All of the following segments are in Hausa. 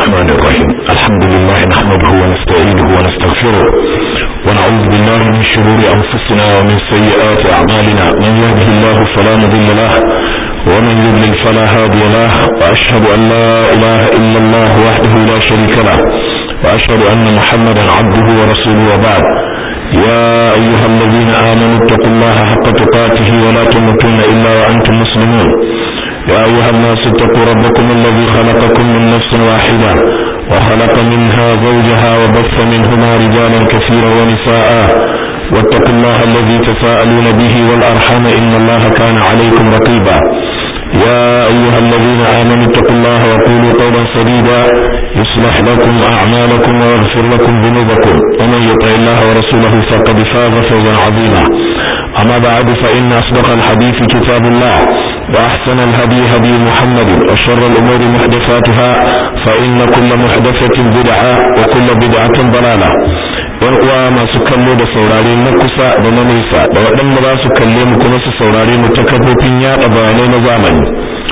الرحمن الرحيم الحمد لله نحمده ونستعينه ونستغفره ونعوذ بالله من شرور أنفسنا ومن سيئات أعمالنا من يهده الله فلا مضل له ومن يضلل فلا هادي له وأشهد أن لا إله إلا الله وحده لا شريك له وأشهد أن محمدا عبده ورسوله وبعد يا أيها الذين آمنوا اتقوا الله حق تقاته ولا تموتن إلا وأنتم مسلمون يا أيها الناس اتقوا ربكم الذي خلقكم من نفس واحدة وخلق منها زوجها وبث منهما رجالا كثيرا ونساء واتقوا الله الذي تساءلون به والأرحام إن الله كان عليكم رقيبا يا أيها الذين آمنوا اتقوا الله وقولوا قولا سديدا يصلح لكم أعمالكم ويغفر لكم ذنوبكم ومن يطع الله ورسوله فقد فاز فوزا عظيما أما بعد فإن أصدق الحديث كتاب الله وأحسن الهدي هدي محمد وشر الأمور محدثاتها فإن كل محدثة بدعة وكل بدعة ضلالة uwa masu kallo da saurare na kusa da na nesa da waɗanda za su kalle mu kuma su saurare mu ta kafofin yaɗa bayanai na zamani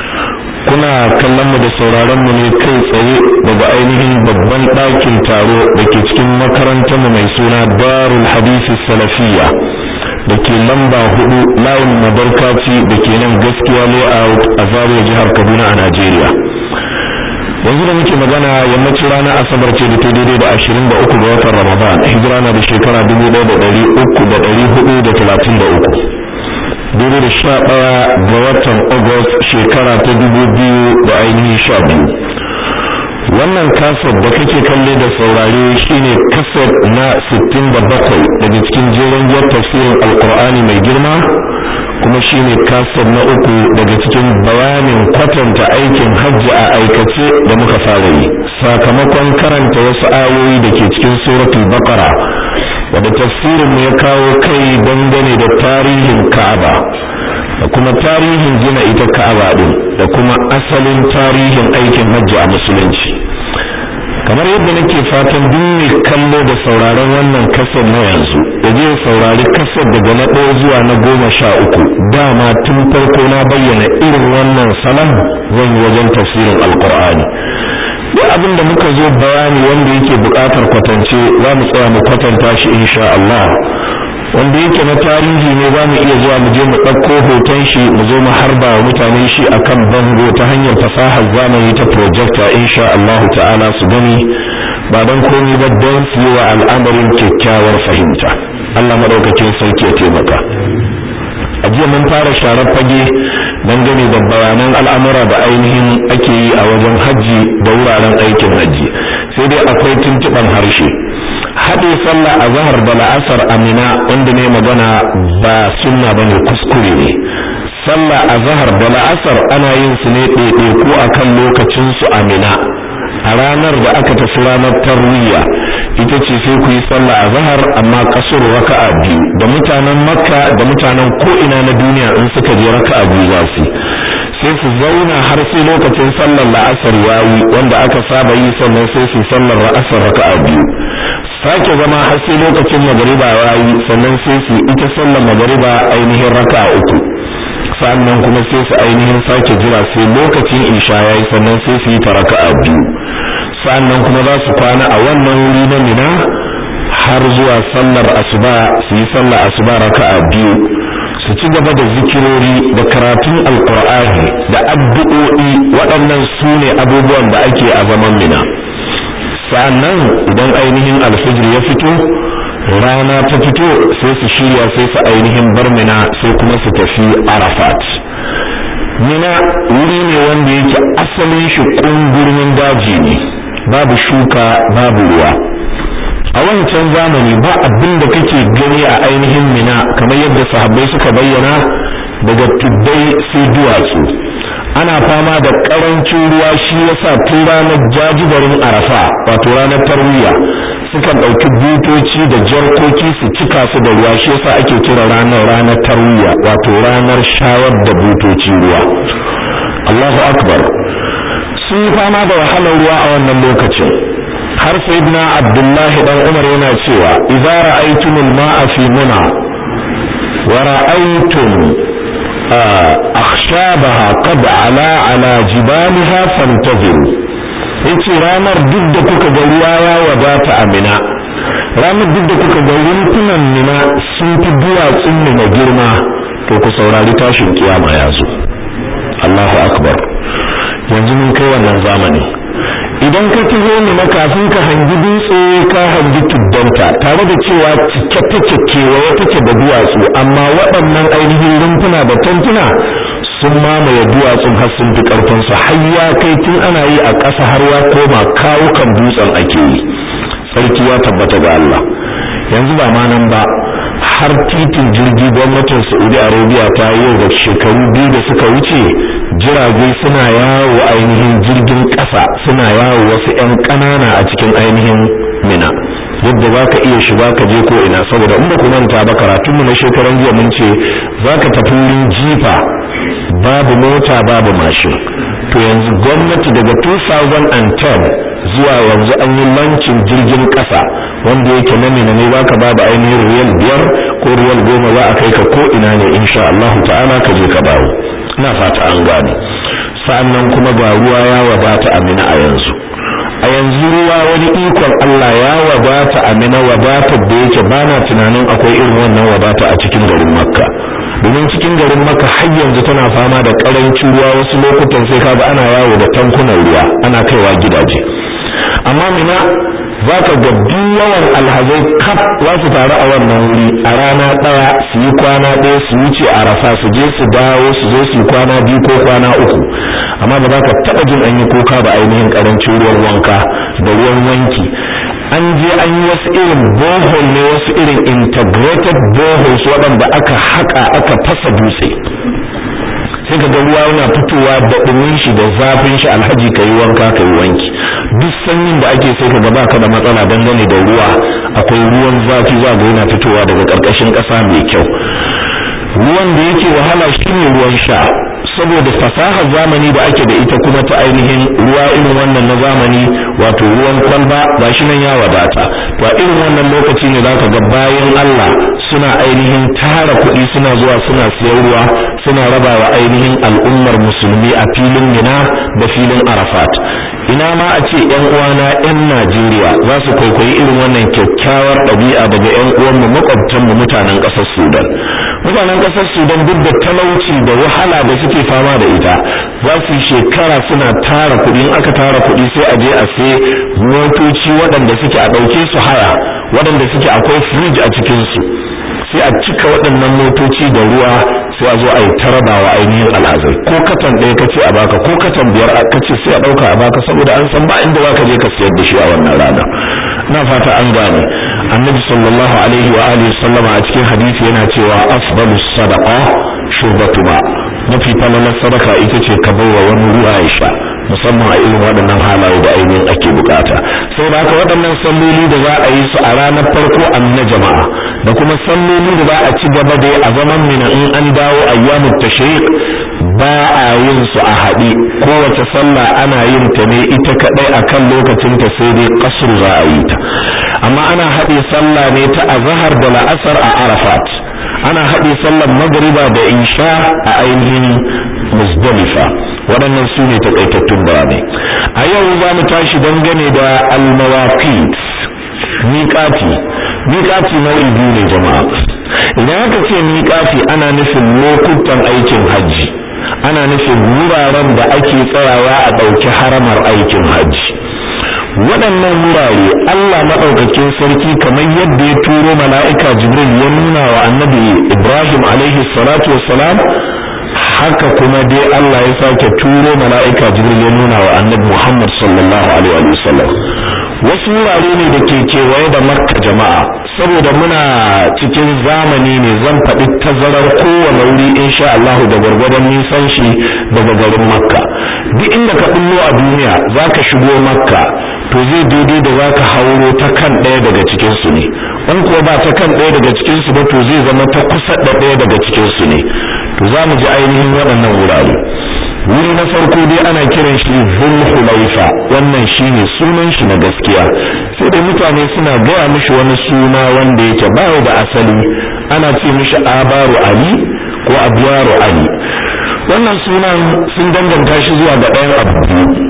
kuna kallon mu da sauraron mu ne kai tsaye daga ainihin babban ɗakin taro da ke cikin makarantar mu mai suna darul hadisi salafiyya da ke lamba hudu layin mabarkaci da ke nan gaskiya layout a zariya jihar kaduna a najeriya yanzu da muke magana yammacin ranar asabar ce da ta daidai da ashirin da uku ga watan ramadan hijira na da shekara dubu ɗaya da ɗari uku da ɗari hudu da talatin da uku daidai da sha ɗaya ga watan august shekara ta dubu biyu da ainihin sha biyu wannan kasar da kake kalle da saurare shine kasar na 67 daga cikin jerin jiyar tafsirin alkur'ani mai girma kuma shine kasar na uku daga cikin bayanin kwatanta aikin hajji a aikace da muka fara yi sakamakon karanta wasu ayoyi da ke cikin suratul baqara wadda tafsirin ya kawo kai dangane da tarihin ka'aba da kuma tarihin gina ita ka'aba din da kuma asalin tarihin aikin hajji a musulunci kamar yadda nake fatan duk mai kallo da sauraron wannan kasar na yanzu ya je saurari kasar daga na ɗaya zuwa na goma sha uku dama tun farko na bayyana irin wannan salon zan yi wajen tafsirin alkur'ani duk abin da muka zo bayani wanda yake buƙatar kwatance za mu tsaya mu kwatanta shi insha Allah wanda yake na tarihi ne za mu iya zuwa mu je mu ɗauko hoton shi mu zo mu harba wa mutane shi akan bango ta hanyar fasahar zamani ta projector insha Allah ta'ala su gani ba don komai ba don su yi wa al'amarin kyakkyawar fahimta Allah maɗaukakin sarki ya taimaka a jiya mun fara sharar fage dangane da bayanan al'amura da ainihin ake yi a wajen hajji da wuraren aikin hajji sai dai akwai tuntuɓan harshe haɗe sallah a zahar da la'asar amina wanda ne magana ba sunna ba ne kuskure ne sallah a zahar da la'asar ana yin su ne ɗaiɗaiku a kan lokacinsu amina a ranar da aka tafi ranar tarwiyya ita ce sai ku yi sallah a zahar amma kasar raka'a biyu da mutanen makka da mutanen ko'ina na duniya in suka je raka'a biyu za su sai su zauna har sai lokacin sallar la'asar yayi wanda aka saba yi sannan sai su sallar la'asar raka'a biyu sake zama har sai lokacin magariba yayi sannan sai su ita sallar magariba ainihin raka'a uku sannan kuma sai su ainihin sake jira sai lokacin isha yayi sannan sai su yi ta raka'a biyu sannan kuma za su kwana a wannan wuri na mina har zuwa sallar asuba su yi sallar asuba raka'a biyu su ci gaba da zikirori da karatun alkur'ani da addu'o'i waɗannan su ne abubuwan da ake a zaman mina sa'annan idan ainihin alfijir ya fito rana ta fito sai su shirya sai su ainihin bar mina sai kuma su tafi arafat mina wuri ne wanda yake asalin shi ƙungurmin daji ne babu shuka babu ruwa a wancan zamani ba abin da kake gani a ainihin mina kamar yadda sahabbai suka bayyana daga tuddai sai duwatsu ana fama da karancin ruwa shi yasa tun ranar jajibarin arafa wato ranar tarwiya sukan ɗauki butoci da jarkoki su cika su da ruwa shi yasa ake kira ranar ranar tarwiya wato ranar shawar da butoci ruwa Allahu akbar sun yi fama da wahalar ruwa a wannan lokacin har sayyidina abdullahi dan umar yana cewa idza ra'aytumul ma'a fi muna wa ra'aytum akhshabaha qad ala ala jibaliha fantaziru yace ce ranar duk da kuka ga ruwa ya wadata a mina ranar duk da kuka ga rumfunan mina sun fi duwatsun mina girma to ku saurari tashin kiyama ya zo Allahu akbar yanzu mun kai wannan zamani idan ka taho mina kafin ka hangi dutse ka hangi tuddanta tare da cewa cike take kewaye take da duwatsu amma waɗannan ainihin rumfuna da tantuna sun mamaye duwatsun har sun fi ƙarfinsu har ya kai tun ana yi a ƙasa har ya koma kawukan dutsen ake yi sarki ya tabbata ga Allah yanzu ba ma nan ba har titin jirgi gwamnatin Saudi Arabia ta yi yau da shekaru biyu da suka wuce jirage suna yawo ainihin jirgin ƙasa suna yawo wasu 'yan ƙanana a cikin ainihin mina yadda za ka iya shiga ka je ko ina saboda in ba ku manta ba karatunmu na shekaran jiya mun ce za ka tafi wurin jifa babu mota babu mashin to yanzu gwamnati daga 2010 zuwa yanzu an yi lancin jirgin ƙasa wanda yake na mina ne baka babu ainihin riyal biyar ko riyal goma za a kai ka ko ina ne insha Allah ta'ala ka je ka dawo ina fata an gane sa'annan kuma ga ruwa ya wadata amina a yanzu a yanzu ruwa wani ikon Allah ya wadata amina wadata da yake bana tunanin akwai irin wannan wadata a cikin garin makka domin cikin garin makka har yanzu tana fama da karancin ruwa wasu lokutan sai kaga ana yawo da tankunan ruwa ana kaiwa gidaje amma mina za ka ga duk yawan alhazai kaf za su taru a wannan wuri a rana ɗaya su yi kwana ɗaya su wuce a rafa su je su dawo su zo su yi kwana biyu ko kwana uku amma ba za ka taɓa jin an yi kuka ba ainihin ƙarancin ruwan wanka da ruwan wanki an je an yi wasu irin bohol ne wasu irin integrated boholes waɗanda aka haƙa aka fasa dutse sai ka ga ruwa yana fitowa da ɗumin shi da zafin shi alhaji ka yi wanka ka yi wanki duk sanyin da ake sai ka ga baka da matsala dangane da ruwa akwai ruwan zafi za ga yana fitowa daga ƙarƙashin ƙasa mai kyau ruwan da yake wahala shine ruwan sha saboda fasahar zamani da ake da ita kuma ta ainihin ruwa irin wannan na zamani wato ruwan kwalba ba shi nan ya wadata to a irin wannan lokaci ne zaka ga bayan Allah suna ainihin tara kuɗi suna zuwa suna siyan ruwa suna raba wa ainihin al'ummar musulmi a filin Mina da filin Arafat ina ma a ce yan uwana yan Najeriya za su kwaikwayi irin wannan kyakkyawar ɗabi'a daga yan uwanmu makwabtanmu mutanen ƙasar Sudan mutanen ƙasar Sudan duk da talauci da wahala da suke fama da ita za su shekara suna tara kuɗi in aka tara kuɗi sai a je a sai motoci waɗanda suke a ɗauke su haya waɗanda suke akwai firij a cikinsu sai a cika waɗannan motoci da ruwa sai a zo a yi tarabawa ainihin alhazai ko katan ɗaya kace a baka ko katan biyar kace sai a ɗauka a baka saboda an san ba inda zaka je ka siyar da shi a wannan rana na fata an gane annabi sallallahu alaihi wa alihi sallama a cikin hadisi yana cewa afdalu sadaqa shurbatu ba mafi falalar sadaka ita ce ka baiwa wani ruwa ya sha musamman a irin waɗannan halaye da ainihin ake bukata sai da haka waɗannan salloli da za a yi su a ranar farko an na jama'a da kuma salloli da za a ci gaba da a zaman mina in an dawo ayyamut tashriq ba a yin su a haɗe kowace sallah ana yin ta ne ita kaɗai akan lokacin ta sai dai kasru za a yi ta amma ana haɗe sallah ne ta azhar da la'asar a arafat ana haɗe sallar magriba da isha a ainihin muzdalifa waɗannan su ne takaitattun bayanai a yau za mu tashi dangane da almawaqit miƙati miƙati nau'i biyu ne jama'a idan aka ce miƙati ana nufin lokutan aikin hajji ana nufin wuraren da ake tsayawa a ɗauki haramar aikin hajji waɗannan wurare Allah maɗaukakin sarki kamar yadda ya turo mala'ika Jibril ya nuna wa annabi Ibrahim alaihi salatu wassalam haka kuma dai Allah ya sake turo mala'ika Jibril ya nuna wa annabi Muhammad sallallahu alaihi wasallam wasu wurare ne da ke kewaye da makka jama'a saboda muna cikin zamani ne zan faɗi tazarar kowane wuri insha Allah da gwargwadon nisan shi daga garin makka duk inda ka bullo a duniya za ka shigo makka to zai daidai da za ka hauro ta kan ɗaya daga cikinsu ne in kuwa ba ta kan ɗaya daga cikinsu ba to zai zama ta kusa da ɗaya daga cikinsu ne to za mu ji ainihin waɗannan wurare wuri na farko dai ana kiran shi zulhulaifa wannan shine sunan shi na gaskiya sai dai mutane suna gaya mishi wani suna wanda yake ba da asali ana ce mishi abaru ali ko abyaru ali wannan sunan sun danganta shi zuwa ga ɗayan abu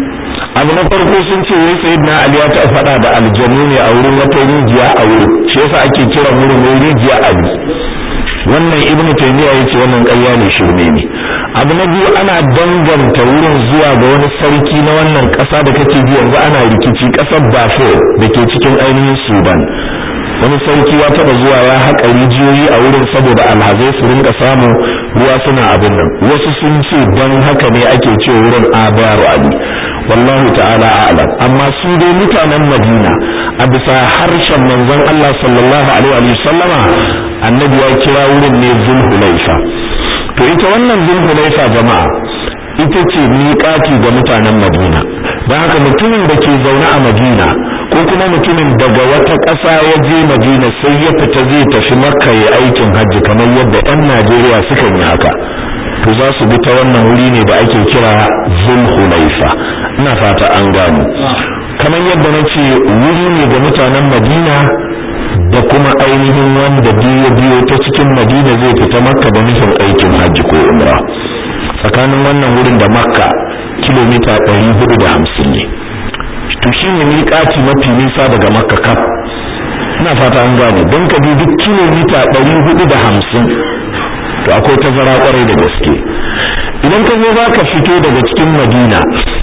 abu na farko sun ce wai sayyidina ali ya taɓa faɗa da aljanu ne a wurin wata rijiya a wurin shi yasa ake kiran wurin wai rijiya ali wannan ibn taymiya yace wannan ƙarya ne shirme ne abu na biyu ana danganta wurin zuwa ga wani sarki na wannan ƙasa da kake ji yanzu ana rikici ƙasar Darfur da ke cikin ainihin Sudan wani sarki ya taba zuwa ya haƙa rijiyoyi a wurin saboda alhazai su rinka samu ruwa suna abin nan wasu sun ce don haka ne ake ce wurin abaru ali wallahu ta'ala a'lam amma su dai mutanen madina a bisa harshen manzon Allah sallallahu alaihi wa sallama annabi ya kira wurin ne zulhulaifa to ita wannan zulhulaifa jama'a ita ce miƙati ga mutanen madina don haka mutumin da ke zaune a madina ko kuma mutumin daga wata ƙasa ya je madina sai ya fita zai tafi makka ya aikin hajji kamar yadda 'yan najeriya suka yi haka to za su bi ta wannan wuri ne da ake kira zulhulaifa ina fata an gano kamar yadda na ce wuri ne ga mutanen madina da kuma ainihin wanda biyo biyo ta cikin madina zai fita makka da nufin aikin hajji ko umra tsakanin wannan wurin da makka kilomita 450 ne to shi ne miƙaci mafi nisa daga makka kaf ina fata an gane don ka bi duk kilomita 450 to akwai tazara kwarai da gaske idan ka zo za ka fito daga cikin madina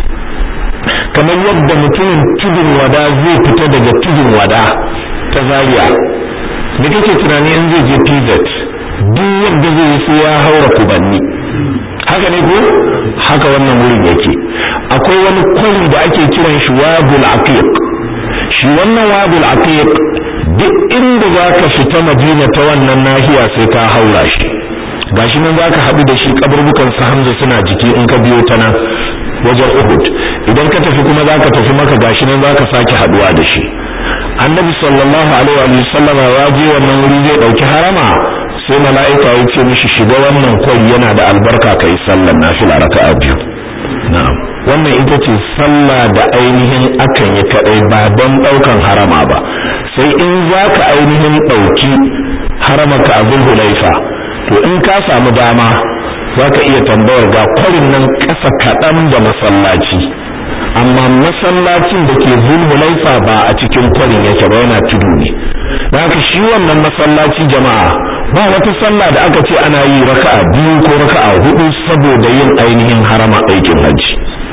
kamar yadda mutumin tudun wada zai fita daga tudun wada ta zaria da kake tunani in zai je pz duk yadda zai sai ya haura kubanni haka ne ko haka wannan wurin yake akwai wani kwari da ake kiran shi wabul aqiq shi wannan wabul aqiq duk inda za ka fita madina ta wannan nahiya sai ka haura shi gashi nan zaka haɗu da shi kaburbukan su hamza suna jiki in ka biyo ta nan wajen uhud idan ka tafi kuma zaka tafi maka gashi nan zaka sake haɗuwa da shi annabi sallallahu alaihi wa sallama ya je wannan wuri zai ɗauki harama sai mala'ika ya ce mishi shiga wannan kwai yana da albarka kai sallar nafila raka'a biyu na'am wannan ita ce sallah da ainihin akan yi kadai ba don ɗaukan harama ba sai in zaka ainihin ɗauki haramaka a zulhulaifa to in ka samu dama za ka iya tambayar ga kwarin nan ƙasa kaɗan da masallaci amma masallacin da ke zulhulaifa ba a cikin kwarin yake ba yana tudu ne da haka shi wannan masallaci jama'a ba wata sallah da aka ce ana yi raka'a biyu ko raka'a hudu saboda yin ainihin harama aikin hajji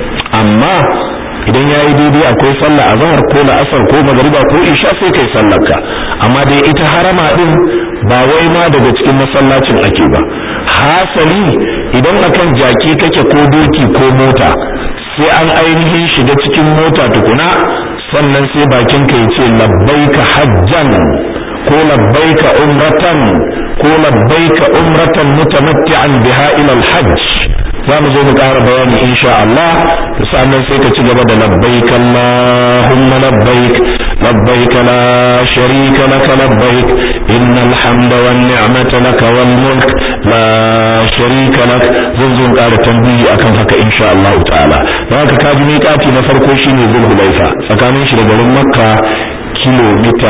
amma idan yayi daidai akwai sallah azhar ko la'asar ko magariba ko isha sai kai sallarka amma dai ita harama din ba wai ma daga cikin masallacin ake ba hasali idan akan jaki kake ko doki ko mota sai an ainihin shiga cikin mota tukuna sannan sai bakin ka yace labbaika hajjan ko labbaika umratan ko labbaika umratan mutamatti'an biha ila al-hajj za mu zo mu ƙara bayani insha Allah sannan sai ka ci gaba da labbaik Allahumma labbaik labbaik la sharika laka labbaik innal hamda wan ni'mata laka wal mulk la sharika lak zan zo ƙara tambayi akan haka insha Allah ta'ala don haka kaji miƙati na farko shine Zulhulaifa tsakanin shi da garin Makka kilomita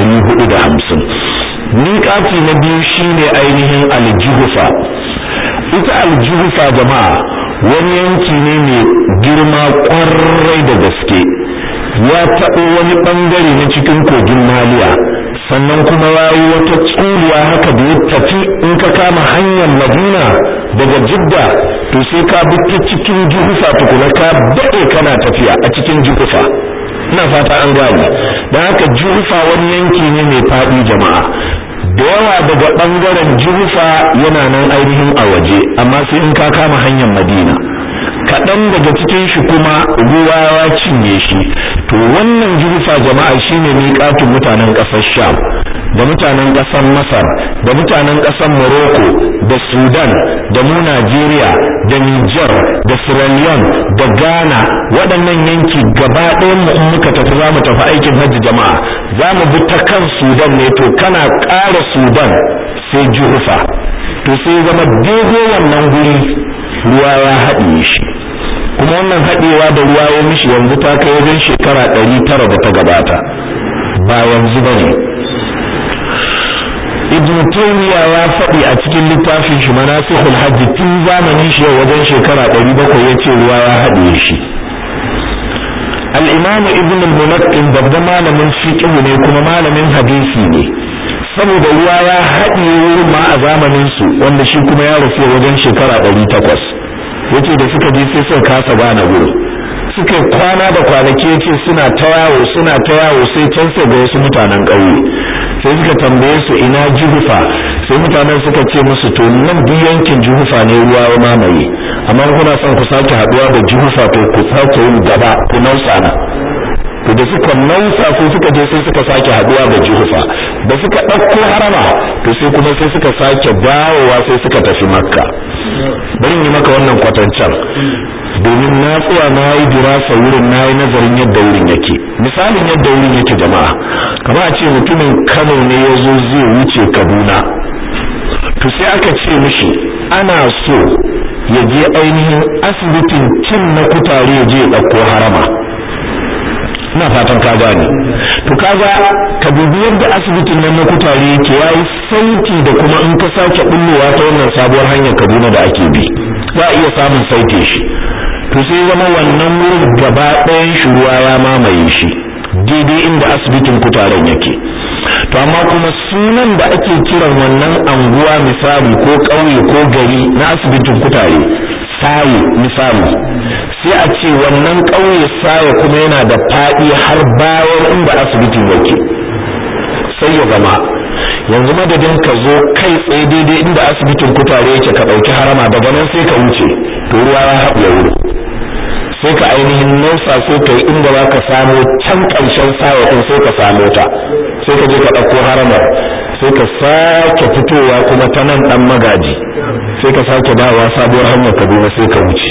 450 miƙati na biyu shine ainihin aljuhufa ita aljuhufa jama'a wani yanki ne mai girma kwarai da gaske ya taɓo wani ɓangare na cikin kogin maliya sannan kuma ya yi wata tsuliya haka da ya tafi in ka kama hanyar madina daga jidda to sai ka bi ta cikin juhufa tukuna ka daɗe kana tafiya a cikin juhufa ina fata an gane don haka juhufa wani yanki ne mai faɗi jama'a da yawa daga ɓangaren juhufa yana nan ainihin a waje amma sai in ka kama hanyar madina kaɗan daga cikin shi kuma ruwa ya cinye shi to wannan juhufa jama'a shine miƙatun mutanen ƙasar sham da mutanen ƙasar masar da mutanen ƙasar morocco da sudan da mu najeriya da niger da sierra leone da ghana waɗannan yanki gaba ɗayan mu in muka tafi za mu tafi aikin hajji jama'a za mu bi ta kan sudan ne to kana ƙara sudan sai juhufa to sai zama daidai wannan guri ruwa ya haɗiye shi kuma wannan haɗewa da ruwa ya mishi yanzu ta kai wajen shekara ɗari tara da ta gabata ba yanzu ba ne ibn taymiya ya faɗi a cikin littafin shi manasikul hajji tun zamanin shi wajen shekara ɗari bakwai ya ce ruwa ya haɗiye shi al-imam ibn al-mulaqqin babban malamin fiqh ne kuma malamin hadisi ne saboda ruwa ya haɗe wurin ma a zamanin su wanda shi kuma ya rasu wajen shekara ɗari takwas yace da suka je sai suka kasa gane wurin suka kwana da kwanaki yace suna ta yawo suna ta yawo sai can sai ga wasu mutanen ƙauye sai suka tambaye su ina juhufa sai mutanen suka ce musu to nan duk yankin juhufa ne ruwa ya mamaye amma kuna son ku sake haɗuwa da juhufa to ku sake yin gaba ku nausa na to da suka nausa sai suka je sai suka sake haɗuwa da juhufa da suka ɗauko harama to sai kuma sai suka sake dawowa sai suka tafi makka bari yi maka wannan kwatancan domin na tsaya na yi dirasa wurin na yi nazarin yadda wurin yake misalin yadda wurin yake jama'a kama a ce mutumin kano ne ya zo zai wuce kaduna to sai aka ce mishi ana so ya je ainihin asibitin cin na kutare ya je ya ɗauko harama ina fatan ka gane to kaga ka dubi yadda asibitin nan na kutare yake yayi sauti da kuma in ka sake bullowa ta wannan sabuwar hanyar Kaduna da ake bi za a iya samun sauke shi to sai zama wannan wurin gaba ɗayan shi ruwa ya mamaye shi daidai inda asibitin kutaren yake to amma kuma sunan da ake kiran wannan anguwa misali ko ƙauye ko gari na asibitin kutare saye misali sai a ce wannan ƙauye saye kuma yana da faɗi har bayan inda asibitin yake sai ya zama yanzu madadin ka zo kai tsaye daidai inda asibitin kutare yake ka ɗauki harama daga nan sai ka wuce to ruwa ya haɗe wuri sai ka ainihin nausa sai ka yi inda za ka samo can ƙarshen saye ɗin sai ka samo ta sai ka je ka ɗauko haramar sai ka sake fitowa kuma ta nan ɗan magaji sai ka sake dawowa sabuwar hanyar kaduna sai ka wuce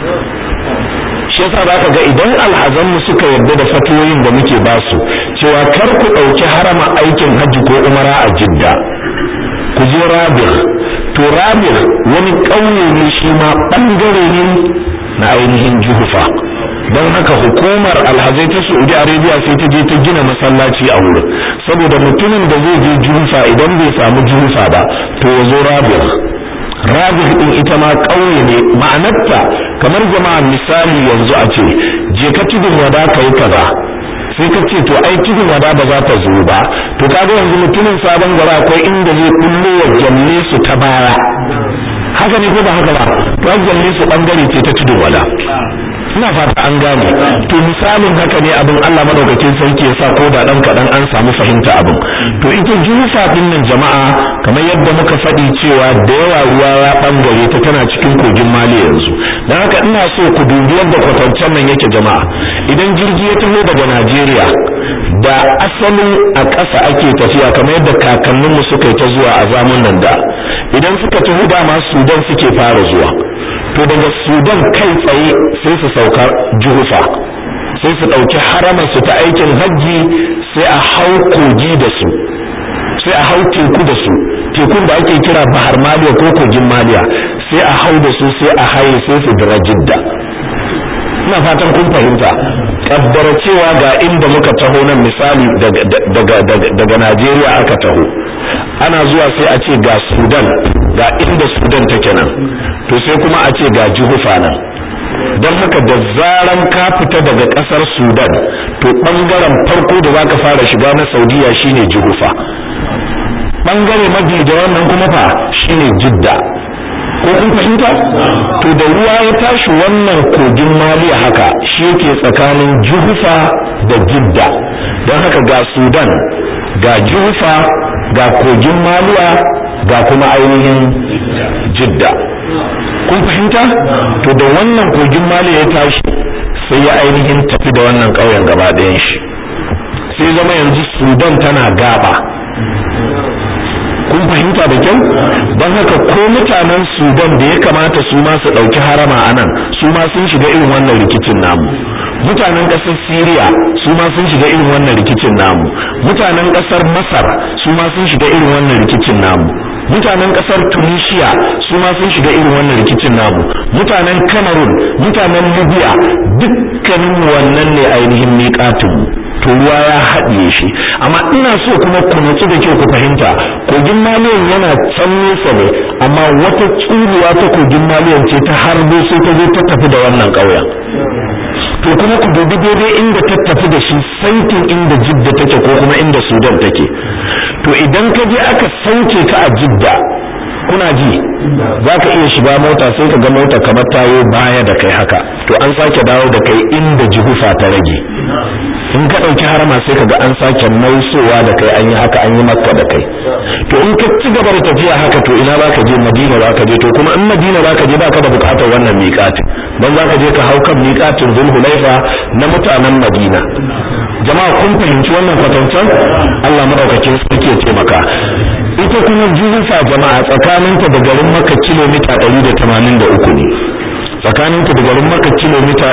shi yasa za ka ga idan alhazanmu suka yarda da fatoyin da muke basu cewa kar ku ɗauki harama aikin hajji ko umara a jidda ku je rabir to rabir wani ƙauye ne shi ma ɓangare ne na ainihin juhufa don haka hukumar alhazai ta saudi arabia sai ta je ta gina masallaci a wurin saboda mutumin da zai je juhufa idan bai samu juhufa ba to ya zo rabir rabir din ita ma ƙauye ne ma'anarta kamar jama'a misali yanzu a ce je ka tudun wada ka yi kaza sai ka ce to ai tudun wada ba za ta zo ba to kaga yanzu mutumin sabon gaba akwai inda zai kullo wa jalle su ta baya haka ne ko ba haka ba to an jalle su bangare ce ta tudun wada ina fata an gane to misalin haka ne abin Allah madaukakin sarki ya sa ko da dan kadan an samu fahimta abin to ita jufa din nan jama'a kamar yadda muka faɗi cewa da yawa ruwa ya bangare ta tana cikin kogin mali yanzu dan haka ina so ku dubi yadda kwatancen nan yake jama'a idan jirgi ya taho daga Najeriya da asalin a ƙasa ake tafiya kamar yadda kakanninmu suka yi ta zuwa a zamanin da idan suka taho dama Sudan suke fara zuwa to daga sudan kai tsaye sai su sauka juhufa sai su ɗauki haramar su ta aikin hajji sai a hau kogi da su sai a hau teku da su tekun da ake kira bahar maliya ko kogin maliya sai a hau da su sai a haye sai su dira jidda ina fatan kun fahimta kabbara cewa ga inda muka taho nan misali daga najeriya aka taho ana zuwa sai a ce ga sudan ga inda sudan take nan to sai kuma a ce ga juhufa nan don haka da zaran ka fita daga kasar sudan to bangaren farko da zaka fara shiga na saudiya shine juhufa bangare mafi da wannan kuma fa shine jidda ko kun fahimta to da ruwa ya tashi wannan kogin maliya haka shi yake tsakanin juhufa da jidda don haka ga sudan ga juhufa ga kogin maliya ga kuma ainihin jidda kun fahimta to da wannan kogin maliya ya tashi sai ya ainihin tafi da wannan ƙauyen gaba ɗayan shi sai zama yanzu sudan tana gaba kun fahimta da kyau don haka ko mutanen sudan da ya kamata su ma su ɗauki harama a nan su ma sun shiga irin wannan rikicin namu mutanen ƙasar syria su ma sun shiga irin wannan rikicin namu mutanen ƙasar masar su ma sun shiga irin wannan rikicin namu mutanen ƙasar tunisia su ma sun shiga irin wannan rikicin namu mutanen cameroon mutanen libya dukkanin wannan ne ainihin miƙatinmu to ruwa ya haɗiye shi amma ina so kuma ku nutsu da kyau ku fahimta kogin maliyan yana can nesa ne amma wata tsuruwa ta kogin maliyan ce ta harbo sai ta zo ta tafi da wannan ƙauyen to kuma ku dubi daidai inda ta tafi da shi saitin inda jidda take ko kuma inda sudan take to idan ka je aka sauke ka a jidda kuna ji za ka iya shiga mota sai ka ga mota kamar tayo baya da kai haka to an sake dawo da kai inda jihufa ta rage in ka ɗauki harama sai ka ga an sake nausowa da kai an yi haka an yi makka da kai to in ka ci gaba da tafiya haka to ina za ka je madina za ka je to kuma in madina za ka je ba ka da bukatar wannan miƙatin don za ka je ka hau kan miƙatin zulhulaifa na mutanen madina jama'a kun fahimci wannan kwatancen allah maɗaukakin sarki ya taimaka ita kuma juhufa jama'a tsakaninta da garin maka kilomita 183 ne tsakaninta da garin maka kilomita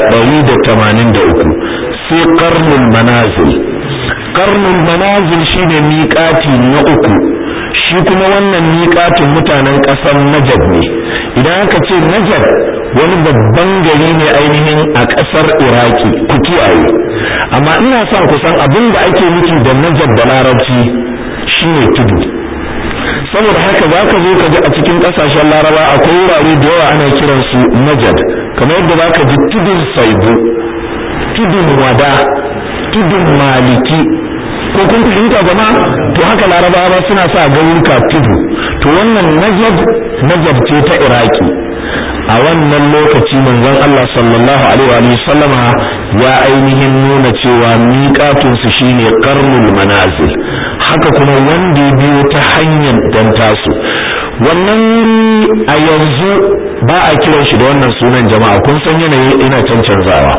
183 sai karnul manazil karnul manazil shine miƙati na uku shi kuma wannan miƙatin mutanen ƙasar najad ne idan aka ce najad wani babban gari ne ainihin a ƙasar iraki ku kiyaye amma ina son kusan abin da ake nufi da najad da larabci shine tudu saboda haka za ka zo ka ji a cikin ƙasashen laraba akwai wurare da yawa ana kiransu najad kamar yadda za ka ji tudun saibu tudun wada tudun maliki ko kun fahimta jama'a to haka larabawa suna sa garuruka tudu to wannan najad najad ce ta iraki a wannan lokaci manzon Allah sallallahu alaihi wa sallama ya ainihin nuna cewa miƙatun su shine qarnul manazil haka kuma wanda ya biyo ta hanyar dan tasu wannan a yanzu ba a kiran shi da wannan sunan jama'a kun san yanayi ina cancanzawa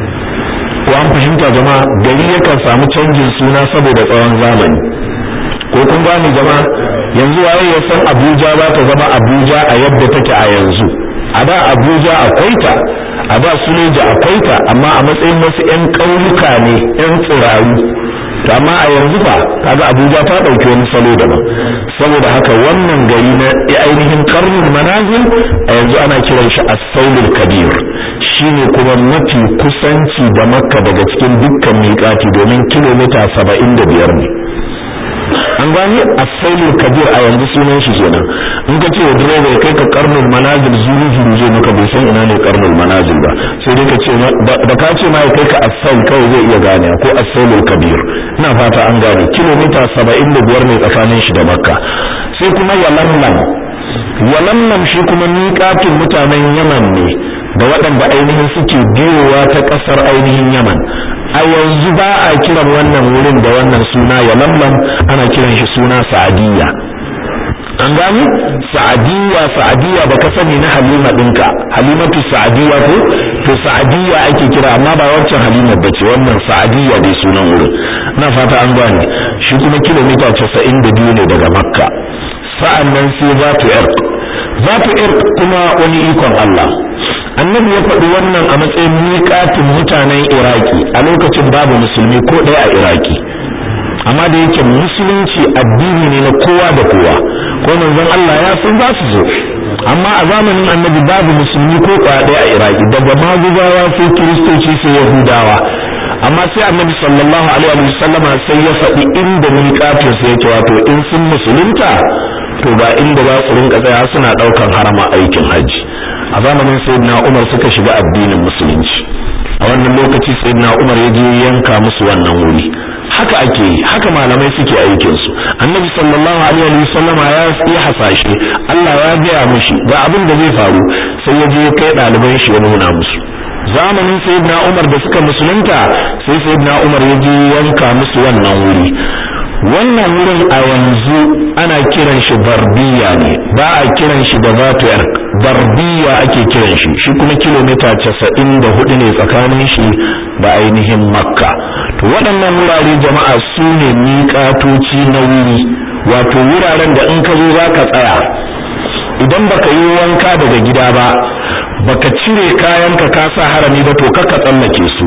ko an fahimta jama'a gari yakan samu canjin suna saboda tsawon zamani ko kun gane jama'a yanzu waye ya san Abuja za ta zama Abuja a yadda take a yanzu a da Abuja akwai ta a da Suleja akwai ta amma a matsayin wasu 'yan ƙauyuka ne 'yan tsirayu to amma a yanzu fa kaga Abuja ta ɗauki wani salo daban saboda haka wannan gari na ainihin karnin manazil a yanzu ana kiran shi as-saulul kabir shine kuma mafi kusanci da makka daga cikin dukkan miƙati domin kilomita saba'in da biyar ne an gani as-saulul kabir a yanzu sunan shi kenan in ka ce wa direba ya kai ka karnul manazil zuru zuru zai maka bai san ina ne karnul manazil ba sai dai ka ce da ka ce ma ya kai ka as-saul kawai zai iya gane ko as-saulul kabir ina fata an gane kilomita saba'in da biyar ne tsakanin shi da makka sai kuma yalamlam yalamlam shi kuma miƙatin mutanen yaman ne da waɗanda ainihin suke biyowa ta ƙasar ainihin yaman a yanzu ba a kiran wannan wurin da wannan suna yalamlam ana kiran shi suna sa'adiyya an gani sa'adiyya sa'adiyya da ka sani na halima ɗinka halimatu sa'adiyya ko to sa'adiyya ake kira amma ba wancan halima ba ce wannan sa'adiyya dai sunan wurin na fata an gane shi kuma kilomita casa'in da biyu ne daga makka sa'an nan sai zatu irq zatu irq kuma wani ikon Allah annabi ya faɗi wannan a matsayin miƙatin mutanen iraki a lokacin babu musulmi ko ɗaya a iraki amma da yake musulunci addini ne na kowa da kowa ko manzon Allah ya san za su zo amma a zamanin annabi babu musulmi ko ɗaya ɗaya a iraki daga maguzawa sai kiristoci sai yahudawa amma sai annabi sallallahu alaihi wa sallama sai ya faɗi inda miƙatin sai yake wato in sun musulunta to ba inda za su rinka tsaya suna ɗaukan harama aikin hajji a zamanin sayyidina Umar suka shiga addinin musulunci a wannan lokaci sayyidina Umar ya je yanka musu wannan wuri haka ake yi haka malamai suke aikin su annabi sallallahu alaihi wa sallama ya yi hasashe Allah ya gaya mishi ga abin da zai faru sai ya je kai ɗaliban shi ya nuna musu zamanin sayyidina Umar da suka musulunta sai sayyidina Umar ya je yanka musu wannan wuri wannan wurin a yanzu ana kiran shi barbiya ne ba a kiran shi da zatu barbiya ake kiran shi shi kuma kilomita casa'in da hudu ne tsakanin shi da ainihin makka to waɗannan wurare jama'a su ne miƙatoci na wuri wato wuraren da in ka zo za ka tsaya idan baka yi wanka daga gida ba baka cire kayanka ka sa harami ba to kaka tsallake su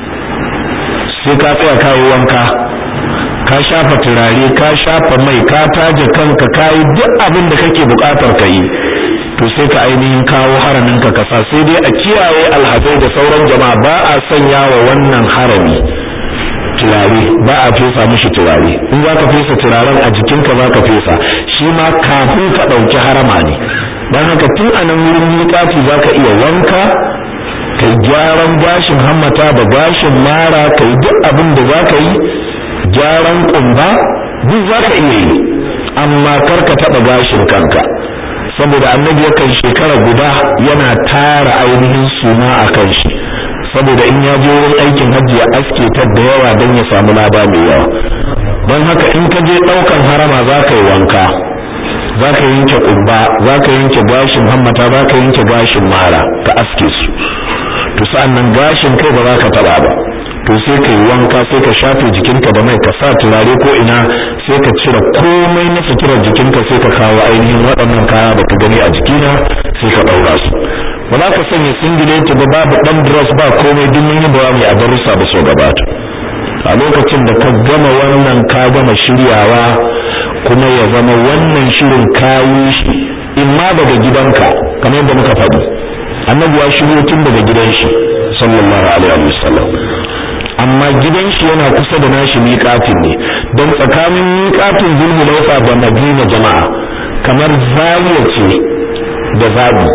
sai ka tsaya ka yi wanka ka shafa turare ka shafa mai ka taje kanka ka yi duk abin da kake bukatar ka yi to sai ka ainihin kawo haramin ka kasa sai dai a kiyaye alhazai da sauran jama'a ba a sanya wa wannan harami turare ba a fesa mishi turare in za ka fesa turaren a jikinka za ka fesa shi ma kafin ka ɗauki harama ne don haka tun a nan wurin miƙati za ka iya wanka ka kai gyaran gashin hammata da gashin mara kai duk abin da za ka yi gyaran kumba duk za ka iya yi amma kar ka taɓa gashin kanka saboda annabi yakan shekara guda yana tara ainihin suna a kan shi saboda in ya je wurin aikin hajji ya aske ta da yawa don ya samu lada mai yawa don haka in ka je ɗaukan harama za ka yi wanka za ka yanke ƙubba za ka yanke gashin hammata za ka yanke gashin mara ka aske su to sa'an nan gashin kai ba za ka taɓa ba to sai ka yi wanka sai ka shafe jikinka da mai ka sa turare ko ina sai ka cire komai na suturar jikinka sai ka kawo ainihin waɗannan kaya da ka gani a jikina sai ka ɗaura su ba za ka sanya singileti ba babu ɗan dress ba komai duk mun yi bayani a darussa da so gabata a lokacin da ka gama wannan ka gama shiryawa kuma ya zama wannan shirin kayi shi in ma daga gidanka kamar yadda muka faɗi annabi ya shiryo tun daga gidan shi sallallahu alaihi wasallam amma gidan shi yana kusa da nashi miƙatin ne don tsakanin miƙatin zulhulaifa da madina jama'a kamar zariya ce da zabi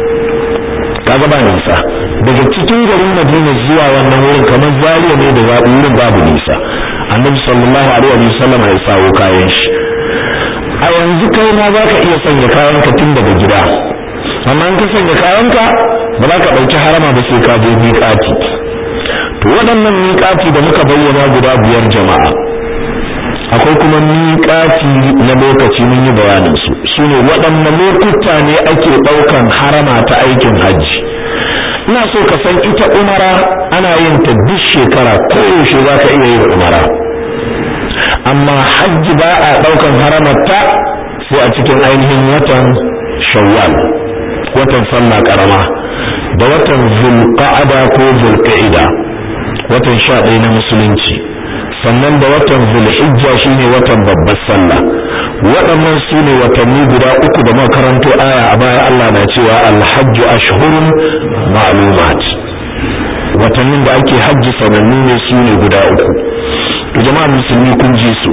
kaga ba nisa daga cikin garin madina zuwa wannan wurin kamar zariya ne da zabi wurin babu nisa annabi sallallahu alaihi wasallam ya sawo kayan shi a yanzu kai ma za ka iya sanya kayanka tun daga gida amma in ka sanya kayanka ba za ka ɗauki harama ba sai ka je miƙati to waɗannan miƙati da muka bayyana guda biyar jama'a akwai kuma miƙati na lokaci mun yi bayanin su sune waɗanne lokuta ne ake ɗaukan harama ta aikin hajji ina so ka san ita umara ana yin ta duk shekara koyaushe za ka iya yin umara amma hajji ba a ɗaukan haramarta sai a cikin ainihin watan shawwal watan sallah karama da watan zulqa'ada ko zulqa'ida watan sha ɗaya na musulunci sannan da watan zulhijja shine watan babbar sallah waɗannan su ne watanni guda uku da makaranto aya a baya Allah na cewa alhajju ashhurun ma'lumat watannin da ake hajji sanannu ne su ne guda uku to jama'a musulmi kun ji su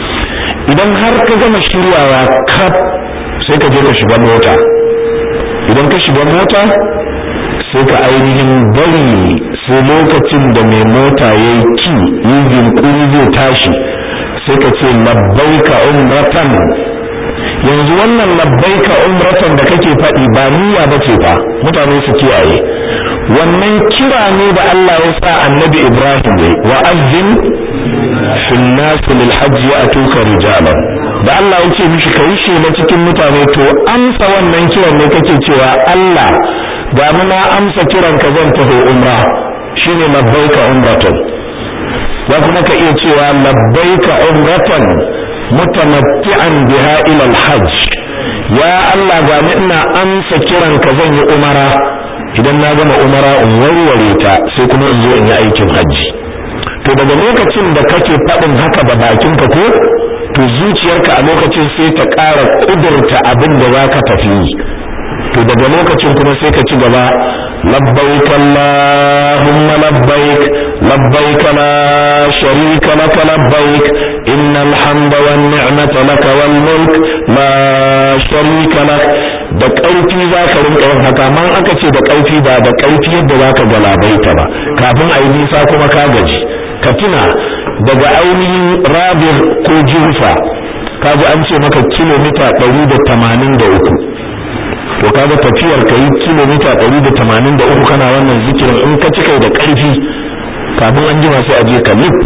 idan har ka gama shiryawa kaf sai ka je ka shiga mota idan ka shiga mota sai ka ainihin bari sai lokacin da mai mota ya yi ki yi jinkuri zai tashi sai ka ce labbaika umratan yanzu wannan labbaika umratan da kake faɗi ba niyya ba ce fa mutane su kiyaye wannan kira ne da Allah ya sa annabi Ibrahim ne wa azzin fil nas lil hajj ya'tuka rijalan da Allah ya ce mishi kai shi na cikin mutane to amsa wannan kiran ne kake cewa Allah ga mu na amsa kiran ka zan taho umra shine labbaika umratan za kuma ka iya cewa labbaika umratan mutamatti'an biha ila al-hajj ya Allah ga ni ina amsa kiran ka zan yi umara idan na gama umara in warware ta sai kuma in zo in yi aikin hajji to daga lokacin da kake faɗin haka da bakinka ko to zuciyarka a lokacin sai ta ƙara ƙudurta abin da za ka tafi yi to daga lokacin kuma sai ka ci gaba labbaik allahumma labbaik labbaik la sharika lak labbaik innal hamda wan ni'mata lak wal mulk la sharika lak da ƙarfi za ka rinka yin haka amma aka ce da ƙarfi ba da ƙarfi yadda za ka galabaita ba kafin a yi nisa kuma ka gaji ka tuna daga ainihin rabir ko jirfa ka ji an ce maka kilomita ɗari da tamanin da uku to kaga tafiyar ka yi kilomita ɗari da tamanin da uku kana wannan zikirin in ka cika da ƙarfi kafin an jima sai a je ka lif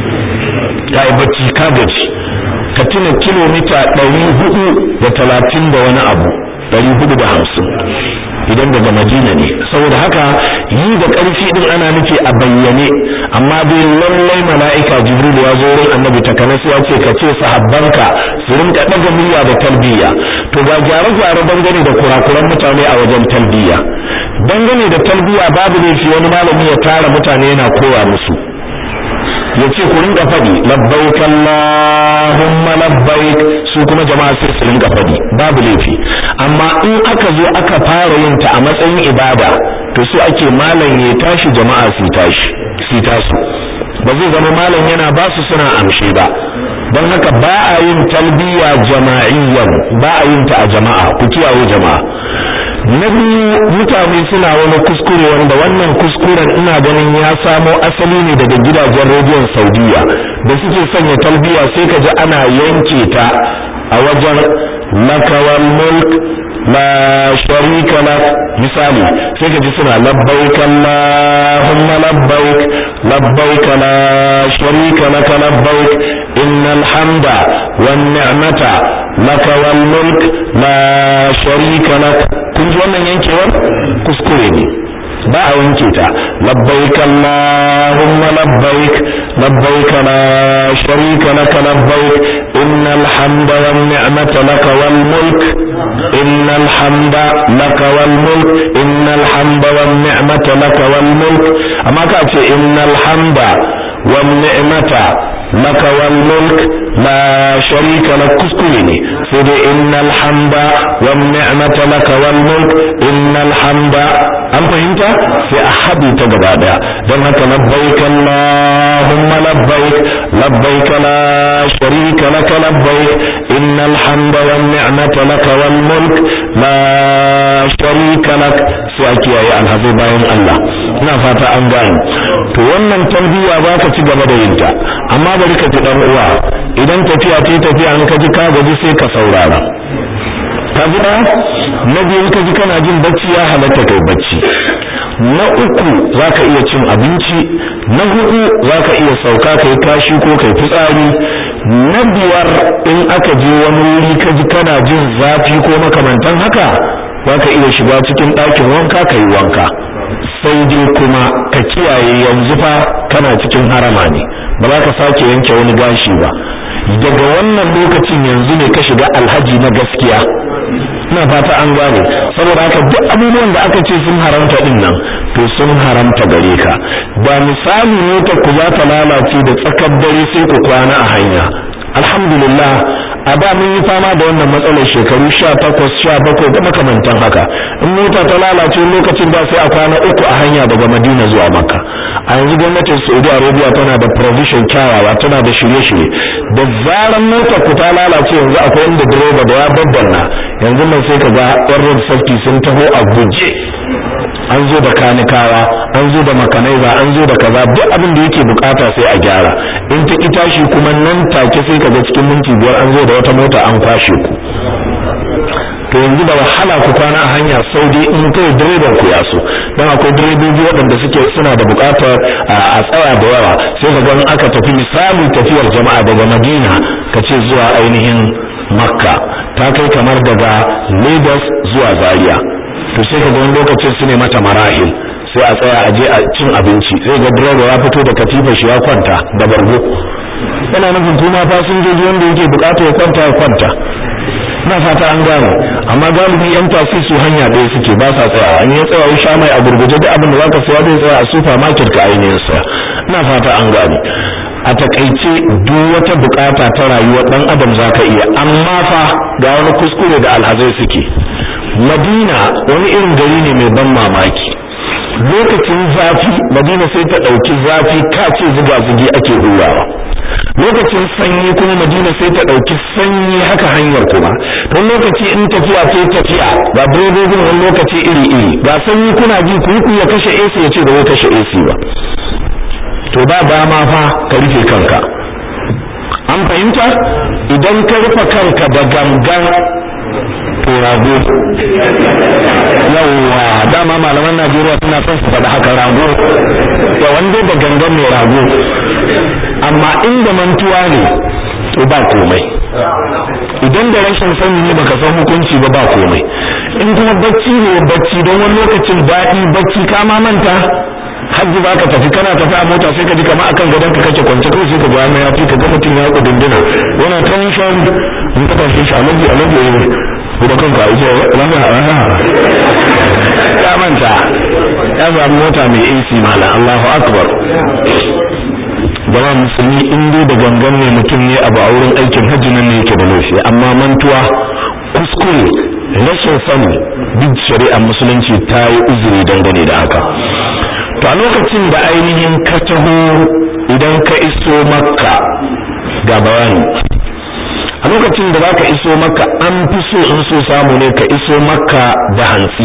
ka yi bacci ka gaji ka tuna kilomita ɗari hudu da talatin da wani abu ɗari hudu da hamsin idan daga madina ne saboda haka yi da ƙarfi din ana nufi a bayyane amma dai lallai mala'ika jibril ya zo wurin annabi takanas ya ce ka ce sahabbanka su rinka ɗaga murya da talbiya to ga gyare-gyare dangane da kurakuran mutane a wajen talbiya dangane da talbiya babu laifi wani malami ya tara mutane yana koya musu ya ce ku rinka faɗi labbaik Allahumma labbaik su kuma jama'a sai su rinka faɗi babu laifi amma in aka zo aka fara yin ta a matsayin ibada to su ake malam ya tashi jama'a su tashi su tasu ba zai zama malam yana ba su suna amshi ba don haka ba a yin talbiya jama'iyyan ba a yin ta a jama'a ku kiyaye jama'a na biyu mutane suna wani kuskure wanda wannan kuskuren ina ganin ya samo asali ne daga gidajen rediyon saudiya da suke sanya talbiya sai ka ji ana yanke ta a wajen lakawal mulk la sharika lak misali sai ka ji suna labbaik allahumma labbaik labbaik la sharika lak labbaik innal hamda wan ni'mata lak wal mulk la sharika lak kun ji wannan yankewar kuskure ne ba a yanke ta labbaik allahumma labbaik labbaik la sharika lak labbaik innal hamda wan ni'mata lak wal mulk innal hamda lak wal mulk innal hamda wan ni'mata lak wal mulk amma ka ce innal hamda wan ni'mata lak wal mulk la sharika lak kuskure ne sai dai innal hamda wan ni'mata lak wal mulk innal hamda an fahimta sai a haɗe ta gaba daya don haka labbaik allahumma labbaik labbaik la sharika lak labbaik innal hamda wan ni'mata lak wal mulk la sharika lak sai a kiyaye alhazai bayan Allah ina fata an gane to wannan tarbiyya ba ka ci gaba da yin ta amma bari ka ji dan uwa idan tafiya ta tafiya an ka ji ka gaji sai ka saurara ka ji da na biyu ka ji kana jin bacci ya halatta kai bacci na uku zaka iya cin abinci na hudu zaka iya sauka kai kashi ko kai fitsari na biyar in aka je wani wuri ka ji kana jin zafi ko makamantan haka zaka iya shiga cikin ɗakin wanka kai wanka sai dai kuma ka kiyaye yanzu fa kana cikin harama ne ba za ka sake yanke wani gashi ba daga wannan lokacin yanzu ne ka shiga alhaji na gaskiya ina fata an gane saboda haka duk abubuwan da aka ce sun haramta din nan to sun haramta gare ka da misali motar ku za ta lalace da tsakar dare sai ku kwana a hanya alhamdulillah a da mun yi fama da wannan matsalar shekaru sha takwas sha bakwai da makamantan haka in mota ta lalace lokacin da sai a kwana uku a hanya daga madina zuwa makka a yanzu gwamnatin saudi arabia tana da provision kyawawa tana da shirye-shirye da zaran motar ku ta lalace yanzu akwai inda direba da ya babbanna yanzu mai sai ka ga yan road safety sun taho a guje an zo da kanikawa an zo da makanaiza an zo da kaza duk abin da yake bukata sai a gyara in ta tashi kuma nan take sai ka ga cikin minti biyar an zo da wata mota an kwashe ku to yanzu da wahala ku kwana a hanya sau dai in kai direban ku ya so don akwai direbobi waɗanda suke suna da buƙatar a tsaya da yawa sai ka ga aka tafi misali tafiyar jama'a daga madina ka ce zuwa ainihin makka ta kai kamar daga lagos zuwa zaria to sai ka ga wani lokacin su ne mata marahil sai a tsaya a je a cin abinci sai ga direba ya fito da katifar shi ya kwanta da bargo yana nufin kuma fasinjoji wanda yake buƙatar ya kwanta ya kwanta ina fata an gane amma galibi yan tasi su hanya ɗaya suke ba sa tsayawa an yi tsayawa sha mai a gurguje duk abin da zaka saya zai tsaya a supermarket ka ainihin saya ina fata an gane a takaice duk wata bukata ta rayuwar dan adam zaka iya amma fa ga wani kuskure da alhazai suke madina wani irin gari ne mai ban mamaki lokacin zafi madina sai ta ɗauki zafi kace zuga zugi ake hurawa lokacin sanyi kuma madina sai ta ɗauki sanyi haka hanyar kuma don lokaci in tafiya sai tafiya ga direbobin wani lokaci iri iri ga sanyi kuna ji ku ku ya kashe AC ya ce da zai kashe AC ba to ba dama fa ka rufe kanka an fahimta idan ka rufe kanka da gangan to rago yawwa dama malaman Najeriya suna son su faɗa haka rago ya wanda da gangan mai rago amma inda mantuwa ne to ba komai idan da rashin sani ne baka san hukunci ba ba komai in kuma bacci ne bacci don wani lokacin daɗi bacci ka ma manta hajji ba ka tafi kana tafi a mota sai ka ji kama akan gadon ka kake kwance kai sai ka ga ya fi ka ga mutum ya kudindina yana tension in ka tashi shi alaji alaji eh kuma kanka ita rana rana ya manta ya samu mota mai AC mala Allahu akbar jama'a musulmi in dai da gangan ne mutum ne abu a wurin aikin hajji nan ne yake da laifi amma mantuwa kuskure rashin sani duk shari'ar musulunci ta yi uzuri dangane da haka to a lokacin da ainihin ka taho idan ka iso makka ga bayani a lokacin da zaka iso makka an fi so in so samu ne ka iso makka da hantsi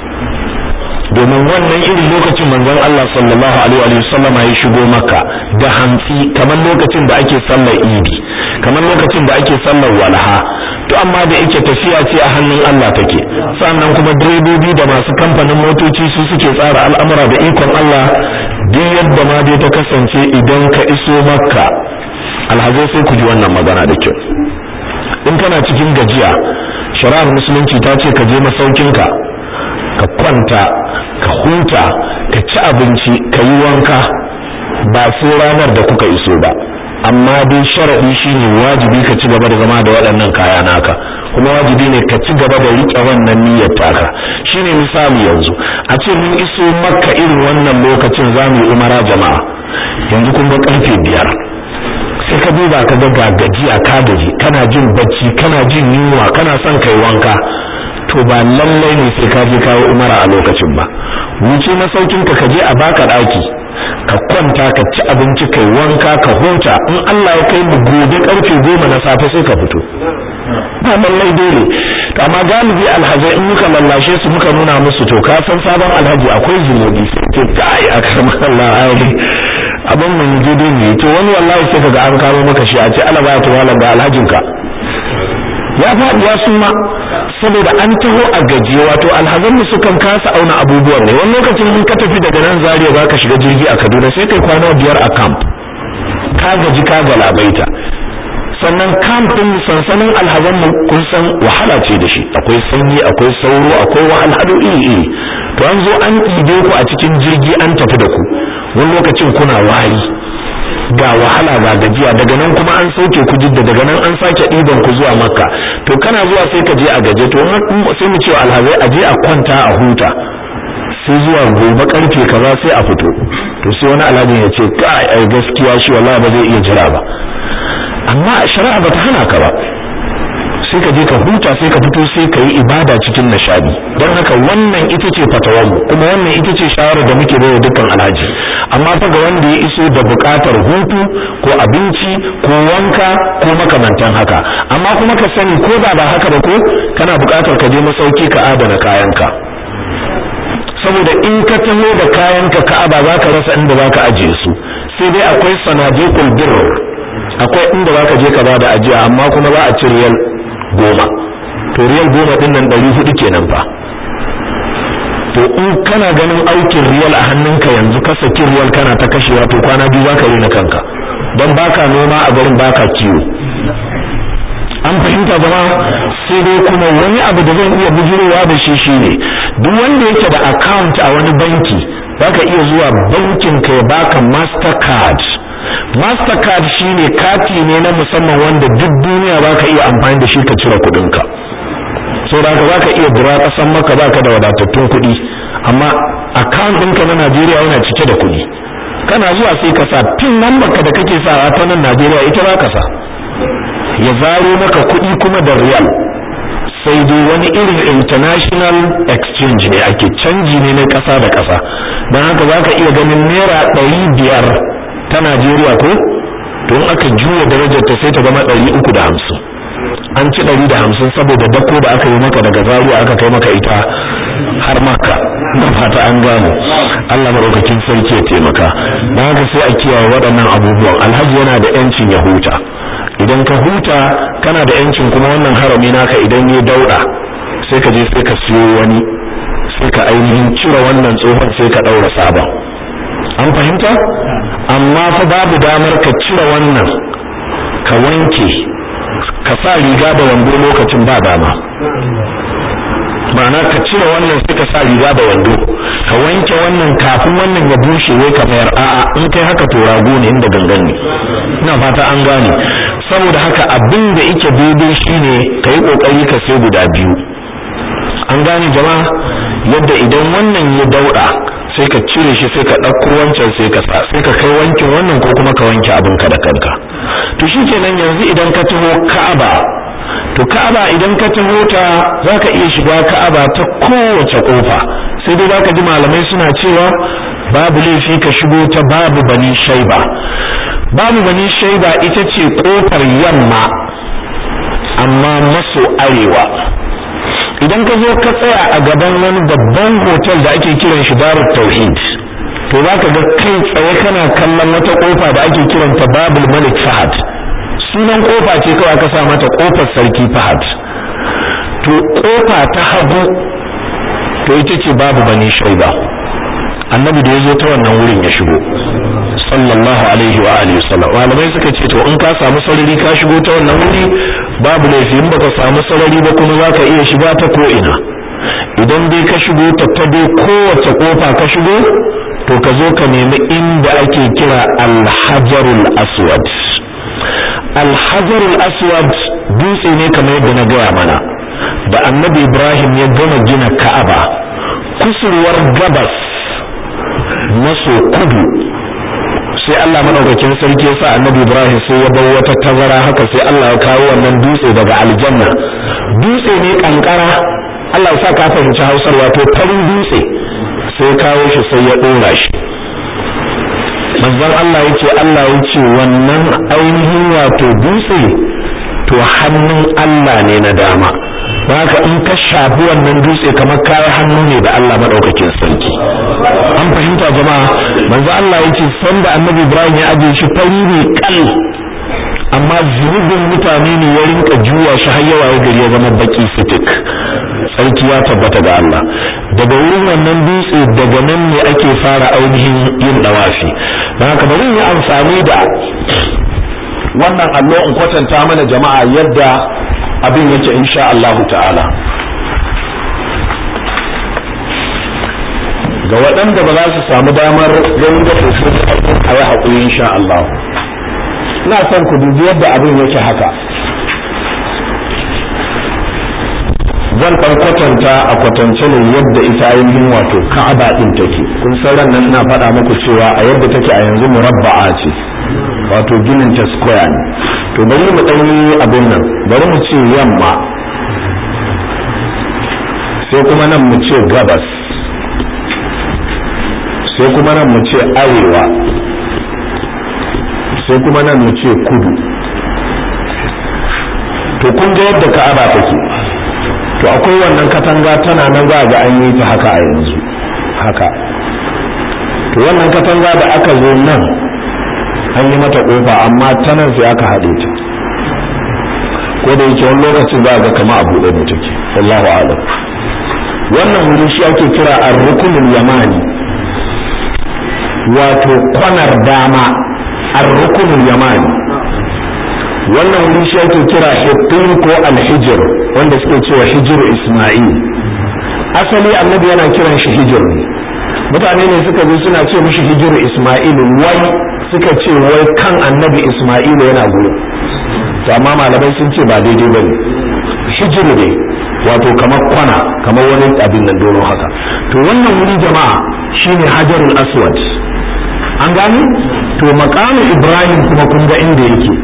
domin wannan irin lokacin manzon Allah sallallahu alaihi wa sallama ya shigo makka da hantsi kamar lokacin da ake sallar idi kamar lokacin da ake sallar walaha to amma da yake tafiya ce a hannun Allah take sannan kuma direbobi da masu kamfanin motoci su suke tsara al'amura da ikon Allah duk yadda ma dai ta kasance idan ka iso makka alhazai sai ku ji wannan magana da kyau in kana cikin gajiya shari'ar musulunci ta ce ka je masaukinka ka kwanta ka huta ka ci abinci ka yi wanka ba sai ranar da kuka iso ba amma dai shar'i shine wajibi ka ci gaba da zama da waɗannan kaya naka kuma wajibi ne ka ci gaba da riƙe wannan niyyar taka shine misali yanzu a ce mun iso makka irin wannan lokacin za mu yi umara jama'a yanzu kun ga karfe biyar sai ka duba ka ga ga gajiya ka gaji kana jin bacci kana jin yunwa kana son kai wanka to ba lallai ne sai ka je kawo umara a lokacin ba wuce masaukin ka je a baka daki ka kwanta ka ci abinci kai wanka ka huta in Allah ya kai mu gobe karfe goma na safe sai ka fito ba lallai dole to amma galibi alhazai in muka lallashe su muka nuna musu to ka san sabon alhaji akwai zunubi sai ce kai akramar Allah ai abin mun je dai ne to wani wallahi sai kaga an kawo maka shi a ce Allah ba ta wala ga alhajinka ya faɗi ya suma saboda an taho a gaje wato alhazan mu sukan kasa auna abubuwan ne wani lokacin in ka tafi daga nan Zaria ba ka shiga jirgi a Kaduna sai kai kwana biyar a camp ka gaji ka galabaita sannan camp din sansanin alhazan mu kun san wahala ce da shi akwai sanyi akwai sauro akwai wahalhalu iri iri to an zo an ɗibe ku a cikin jirgi an tafi da ku wani lokacin kuna wari ga wahala ga gajiya daga nan kuma an sauke ku jidda daga nan an sake ɗiban ku zuwa makka to kana zuwa sai ka je a gaje to sai mu cewa alhazai a je a kwanta a huta sai zuwa gobe karfe kaza sai a fito to sai wani alhajin ya ce kai ai gaskiya shi wallahi ba zai iya jira ba amma shari'a bata hana ka ba sai ka je ka huta sai ka fito sai ka yi ibada cikin nishadi don haka wannan ita ce fatawarmu kuma wannan ita ce shawarar da muke bayar dukkan alhaji amma fa ga wanda ya iso da buƙatar hutu ko abinci ko wanka ko makamantan haka amma kuma ka sani ko da ba haka ba ko kana buƙatar ka je masauki ka adana kayanka saboda in ka taho da kayanka ka'aba za ka rasa inda za ka ajiye su sai dai akwai sanadiqul birr akwai inda za ka je ka bada ajiya amma kuma za a ci riyal goma to riyal goma din nan ɗari hudu kenan fa to in kana ganin aikin riyal a hannunka yanzu ka saki riyal kana ta kashewa to kwana biyu za ka rena kanka don baka noma a garin baka kiwo an fahimta zama sai dai kuma wani abu da zan iya bujurowa da shi shine duk wanda yake da account a wani banki zaka iya zuwa bankin ka ya baka mastercard mastercard shine kati ne na musamman wanda duk duniya baka iya amfani da shi ka cire kudin ka so da ka zaka iya dura kasan maka baka da wadatattun kuɗi amma account ɗinka na Najeriya yana cike da kuɗi kana zuwa sai ka sa pin number ka da kake sawa ta nan Najeriya ita ba ka sa ya zaro maka kuɗi kuma da riyal sai dai wani irin international exchange ne ake canji ne na ƙasa da ƙasa don haka za ka iya ganin naira ɗari biyar ta najeriya ko to in aka juya darajar ta sai ta zama ɗari uku da hamsin an ci ɗari da hamsin saboda dako da aka yi maka daga zaruwa aka kai maka ita har maka na fata an gano Allah maɗaukakin sarki ya taimaka don haka sai a kiyaye waɗannan abubuwan alhaji yana da 'yancin ya huta idan ka huta kana da yancin kuma wannan harami naka idan ya daura sai ka je sai ka siyo wani sai ka ainihin cire wannan tsohon sai ka daura sabon an fahimta amma fa babu damar ka cire wannan ka wanke ka sa riga da wando lokacin ba dama ma'ana ka cire wannan sai ka sa riga da wando ka wanke wannan kafin wannan ya bushe wai ka mayar a'a in kai haka to rago ne inda gangan ne ina fata an gane saboda haka abin da yake daidai shine ka yi kokari ka sai guda biyu an gane jama'a yadda idan wannan ya dauɗa sai ka cire shi sai ka ɗauko wancan sai ka sa sai ka kai wankin wannan ko kuma ka wanke abin ka da kanka to shikenan yanzu idan ka taho Ka'aba to Ka'aba idan ka taho ta zaka iya shiga Ka'aba ta kowace kofa sai dai zaka ji malamai suna cewa babu laifi ka shigo ta babu bani shaiba babu bani shaiba ita ce kofar yamma amma maso arewa idan ka zo ka tsaya a gaban wani babban hotel da ake kiran shi darut tauhid to za ka ga kai tsaye kana kallon wata kofa da ake kiranta babul malik fahad sunan kofa ce kawai ka sa mata kofar sarki fahad to kofa ta hagu to ita ce babu bani shaiba annabi da ya zo ta wannan wurin ya shigo sallallahu alaihi wa alihi wasallam malamai suka ce to in ka samu sarari ka shigo ta wannan wuri babu laifi in baka samu sarari ba kuma zaka iya shiga ta ko ina idan dai ka shigo ta ta dai kowace kofa ka shigo to ka zo ka nemi inda ake kira alhajarul aswad alhajarul aswad dutse ne kamar yadda na gaya mana da annabi ibrahim ya gama gina ka'aba kusurwar gabas maso kudu sai Allah madaukakin sarki ya sa annabi Ibrahim sai ya bar wata tazara haka sai Allah ya kawo wannan dutse daga aljanna dutse ne kankara Allah ya sa ka fahimci Hausar wato farin dutse sai ya kawo shi sai ya dora shi manzon Allah yace Allah yace wannan ainihin wato dutse to hannun Allah ne na dama haka in ka shafi wannan dutse kamar kayi hannu ne da Allah madaukakin sarki an fahimta jama'a manzo Allah yace sanda annabi Ibrahim ya aje shi fari ne kal amma zurubin mutane ne ya rinka juwa shi har yawa gari ya zama baki fitik sarki ya tabbata ga Allah daga wurin wannan dutse daga nan ne ake fara ainihin yin dawafi don haka bari yi amfani da wannan allo in kwatanta mana jama'a yadda abin yake insha Allah ta'ala ga waɗanda ba za su samu damar ganin da su a yi haƙuri insha Allah ina son ku dubi yadda abin yake haka zan ɗan kwatanta a kwatance ne yadda ita ainihin wato ka'aba ɗin take kun san ran nan ina faɗa muku cewa a yadda take a yanzu murabba'a ce wato ginin ta square ne to bari mu ɗan yi abin nan bari mu ce yamma sai kuma nan mu ce gabas sai kuma nan mu ce arewa sai kuma nan mu ce kudu to kun ga yadda ka'aba take to akwai wannan katanga tana nan za ga an yi ta haka a yanzu haka to wannan katanga da aka zo nan an yi mata kofa amma ta nan sai aka haɗe ta ko da yake wani lokacin za ga kama a buɗe ne take wallahu a'lam wannan wuri shi ake kira ar-rukunul yamani wato kwanar dama ar-rukunul yamani wannan wuri shi ake kira hittin ko alhijir wanda suke cewa hijir isma'il asali annabi yana kiran shi hijir ne mutane ne suka zo suna ce mishi hijir isma'il wai suka ce wai kan annabi isma'il yana gurin to amma malamai sun ce ba daidai ba ne hijir ne wato kamar kwana kamar wani abin nan dono haka to wannan wuri jama'a shine hajarul aswad an gani to makamin ibrahim kuma kun ga inda yake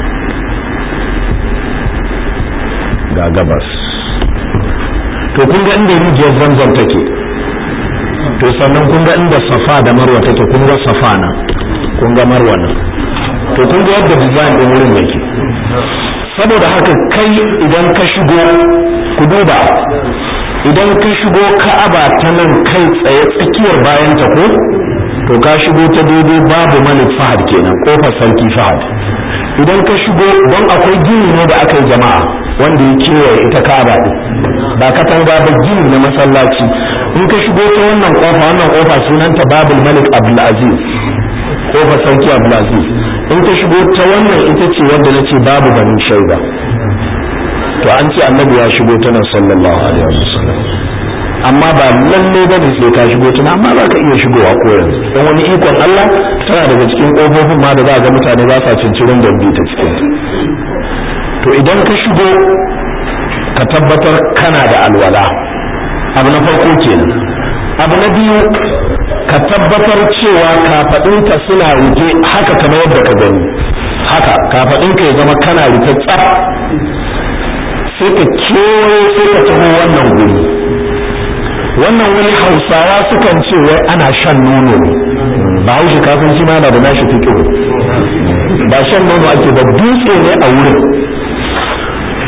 ga gabas to kun ga inda rijiyar zamzam take to sannan kun ga inda safa da marwa take kun ga safa na kun ga marwa nan to kun ga yadda design din wurin yake saboda haka kai idan ka shigo ku duba idan ka shigo ka'aba ta nan kai tsaye tsakiyar bayan ta ko to ka shigo ta daidai babu malik fahad kenan kofar sarki fahad idan ka shigo don akwai gini ne da aka yi jama'a wanda ya kewaye ita ka'aba din ba katanga ba gini na masallaci in ka shigo ta wannan kofa wannan kofa sunanta babul malik abdulaziz kofar sarki abdulaziz in ka shigo ta wannan ita ce wanda na ce babu banin shaida to an ce annabi ya shigo ta nan sallallahu alaihi wasallam amma ba lalle ba ne sai ka shigo tana amma za ka iya shigowa ko yanzu don wani ikon Allah tana daga cikin kofofin ma da za ga mutane ba sa cincirin da bi ta cikin to idan ka shigo ka tabbatar kana da alwala abu na farko kenan abu na biyu ka tabbatar cewa kafaɗinka suna rufe haka kamar yadda ka gani haka kafaɗinka ya zama kana rufe tsaf sai ka kewaye sai ka taho wannan guri wannan wani hausawa sukan ce wai ana shan nono ne ba haushi kafin shi ma da nashi fikihu ba shan nono ake ba dutse ne a wurin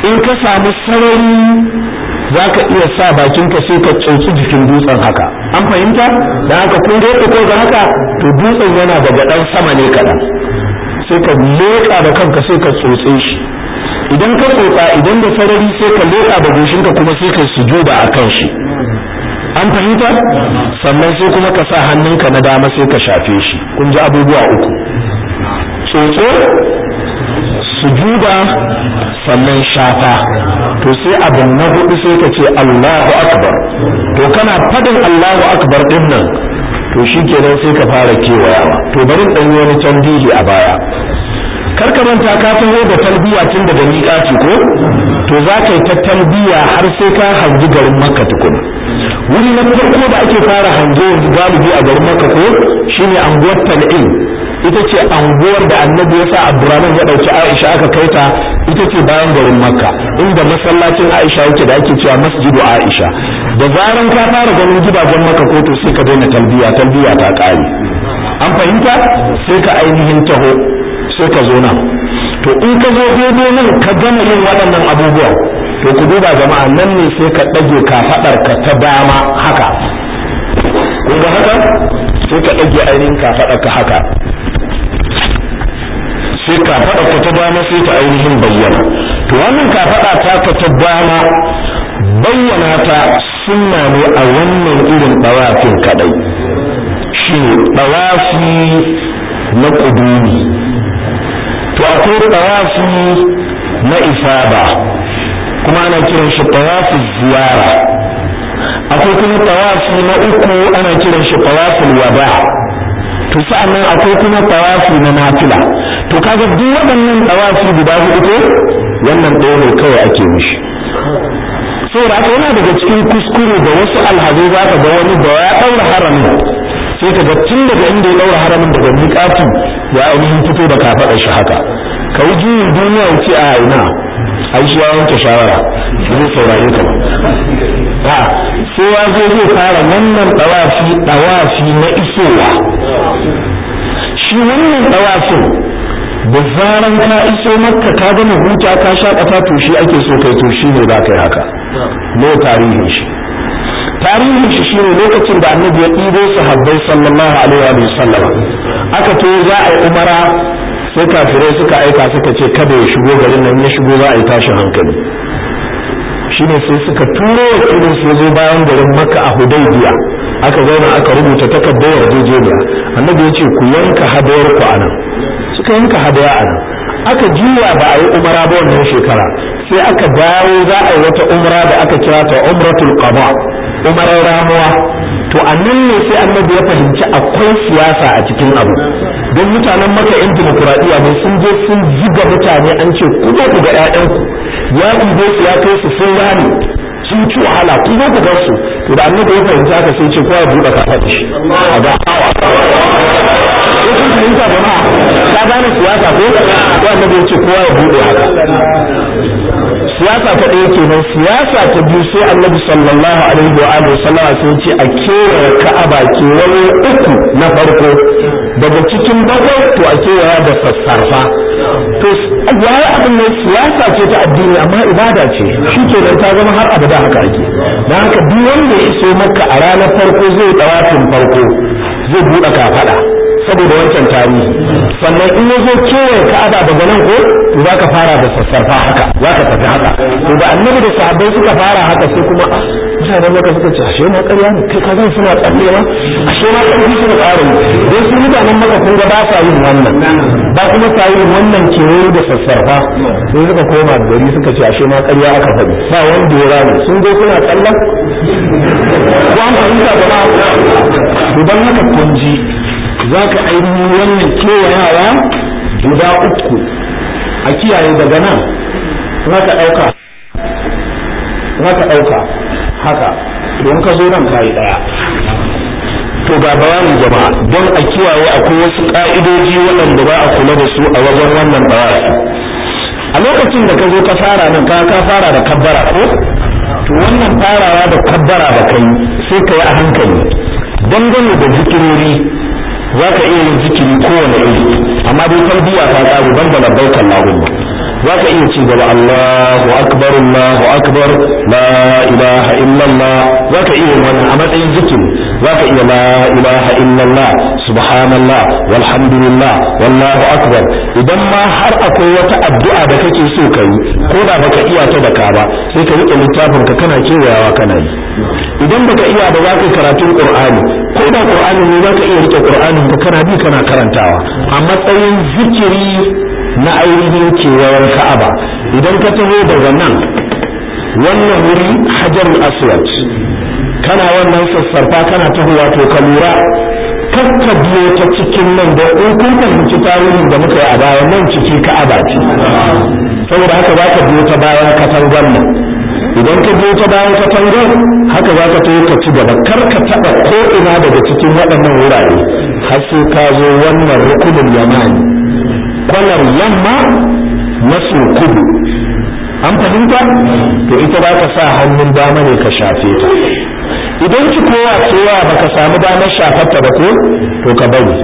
in ka samu sarari za ka iya sa bakinka sai ka tsotsi jikin dutsen haka an fahimta da haka kun ga ko ga haka to dutsen yana daga ɗan sama ne kaɗan sai ka leƙa da kanka sai ka tsotse shi idan ka tsotsa idan da sarari sai ka leƙa da goshinka kuma sai ka sujuda a kan shi an fahimta sannan sai kuma ka sa hannunka na dama sai ka shafe shi kun ji abubuwa uku tsotso sujuda sannan shafa to sai abu na hudu sai ka ce Allahu akbar to kana fadin Allahu akbar din nan to shikenan sai ka fara kewayawa to bari dan yi wani tambihi a baya kar ka manta ka taho da talbiya tun daga miƙati ko to za ka yi ta talbiya har sai ka hangi garin makka tukuna wuri na farko da ake fara hange yanzu galibi a garin makka ko shine anguwar tal'in ita ce anguwar da annabi ya sa abdurrahman ya ɗauki aisha aka kai ta ita ce bayan garin makka inda masallacin aisha yake da ake cewa masjidu aisha da zaran ka fara ganin gidajen makka ko to sai ka daina talbiya talbiya ta ƙare an fahimta sai ka ainihin taho sai ka zo nan to in ka zo daidai nan ka gama yin waɗannan abubuwan to ku duba jama'a nan ne sai ka ɗage kafaɗar ka ta dama haka kun ga haka sai ka ɗage ainihin kafaɗar ka haka sai kafaɗa ka ta dama sai ta ainihin bayyana to wannan kafaɗa ta ka ta dama bayyana ta sunna ne a wannan irin ɗawafin kaɗai shi ɗawafi na ƙudumi to akwai ɗawafi na ifada kuma ana kiran shi ɗawafi ziyara akwai kuma ɗawafi na uku ana kiran shi ɗawafin wada to sa'annan akwai kuma ɗawafi na nafila to kaga duk waɗannan ɗawafi guda hudu ko wannan ɗaya ne kawai ake mishi saboda haka yana daga cikin kuskure da wasu alhazai za ka ga wani da ya ɗaura haramin sai ka ga tun daga inda ya ɗaura haramin daga miƙati ya ainihin fito da kafaɗar shi haka ka yi juyin duniya wuce a ina a shi ya wanke shawara zai saurare ka ba sai ya zo zai fara wannan ɗawafi ɗawafi na isowa shi wannan ɗawafin da zaran ka iso makka ka gama huta ka shakata to shi ake so kai to shi ne za ka yi haka ne tarihin shi tarihin shi shine lokacin da annabi ya ɗibo sahabbai sallallahu alaihi wa sallam aka to za a yi umara sai kafirai suka aika suka ce kada ya shigo garin nan ya shigo za a yi tashin hankali shine sai suka turo wakilin su zo bayan garin makka a hudaybiya aka zauna aka rubuta takardar yarjejeniya annabi ya ce ku yanka hadayar ku anan suka yanka hadaya anan aka juya ba a yi umara ba wannan shekara sai aka dawo za a yi wata umra da aka kira ta umratul qada umarar ramuwa to a nan ne sai annabi ya fahimci akwai siyasa a cikin abu don mutanen maka yan dimokuraɗiyya ne sun je sun ziga mutane an ce ku zo ku ga ƴaƴanku ya ɗibe su ya kai su sun rani sun ci wahala ku zo ku gar su to da annabi ya fahimci haka sai ce kowa ya buɗe kafa da shi a ga hawa ko kun fahimta jama'a ka gane siyasa ko ko annabi ya ce kowa ya buɗe haka siyasa ta ɗaya kenan siyasa ta biyu sai annabi sallallahu alaihi wa alihi sallama sai ce a kewaye ka'aba kewaye uku na farko daga cikin bakwai to a kewaya da sassarfa to yayi abin ne siyasa ce ta addini amma ibada ce shi kenan ta zama har abada haka ake dan haka duk wanda ya iso maka a ranar farko zai dawafin farko zai buɗe kafaɗa saboda wancan tarihi sannan in ya zo kewaye ka'aba daga nan ko to za ka fara da sassarfa haka za ka tafi haka to da annabi da sahabbai suka fara haka sai kuma mutanen maka suka ce ashe ma ƙarya ne kai kazan suna tsallewa ashe ma ƙarfi suna ƙara yi don su mutanen maka kun ga ba sa yin wannan ba kuma sa yin wannan kewaye da sassarfa sai suka koma gari suka ce ashe ma ƙarya aka faɗi ba wanda ya rame sun zo suna tsallan ko an fahimta jama'a idan haka kun ji za ka ainihin wannan kewayawa guda uku a kiyaye daga nan za ka ɗauka za ka ɗauka haka don ka zo nan kayi ɗaya to ga bayanin jama'a don a kiyaye akwai wasu ƙa'idoji waɗanda ba a kula da su a wajen wannan bayani a lokacin da ka zo ka fara nan ka ka fara da kabbara ko to wannan farawa da kabbara da kai sai ka yi a hankali dangane da zikirori za ka iya yin zikiri kowane iri amma dai tarbiyya ta ƙaru ban da labbaika Allahumma zaka iya ci gaba Allahu akbar Allahu akbar la ilaha illallah zaka iya wannan a matsayin zikiri zaka iya la ilaha illallah subhanallah walhamdulillah wallahu akbar idan ma har akwai wata addu'a da kake so ka yi ko da baka iya ta da ka ba sai ka rike littafin ka kana kewayawa kana yi idan baka iya ba za ka karatun qur'ani ko da qur'ani ne za ka iya rike qur'anin ka kana bi kana karantawa a matsayin zikiri na ainihin kewayen ka'aba idan ka taho daga nan wannan wuri hajar aswad kana wannan sassarfa kana tahowa to ka lura kakka biyo ta cikin nan da in kun fahimci tarihin da muka yi a baya nan ciki ka'aba ce saboda haka za ka biyo ta bayan katangar nan idan ka biyo ta bayan katangar haka za ka taho ka ci gaba kar ka taɓa ko ina daga cikin waɗannan wurare har sai ka zo wannan rukunin yamani kwanar yamma maso kudu an fahimta to ita za ka sa hannun dama ne ka shafe ta idan ki kowa cewa baka samu damar shafarta ba ko to ka bari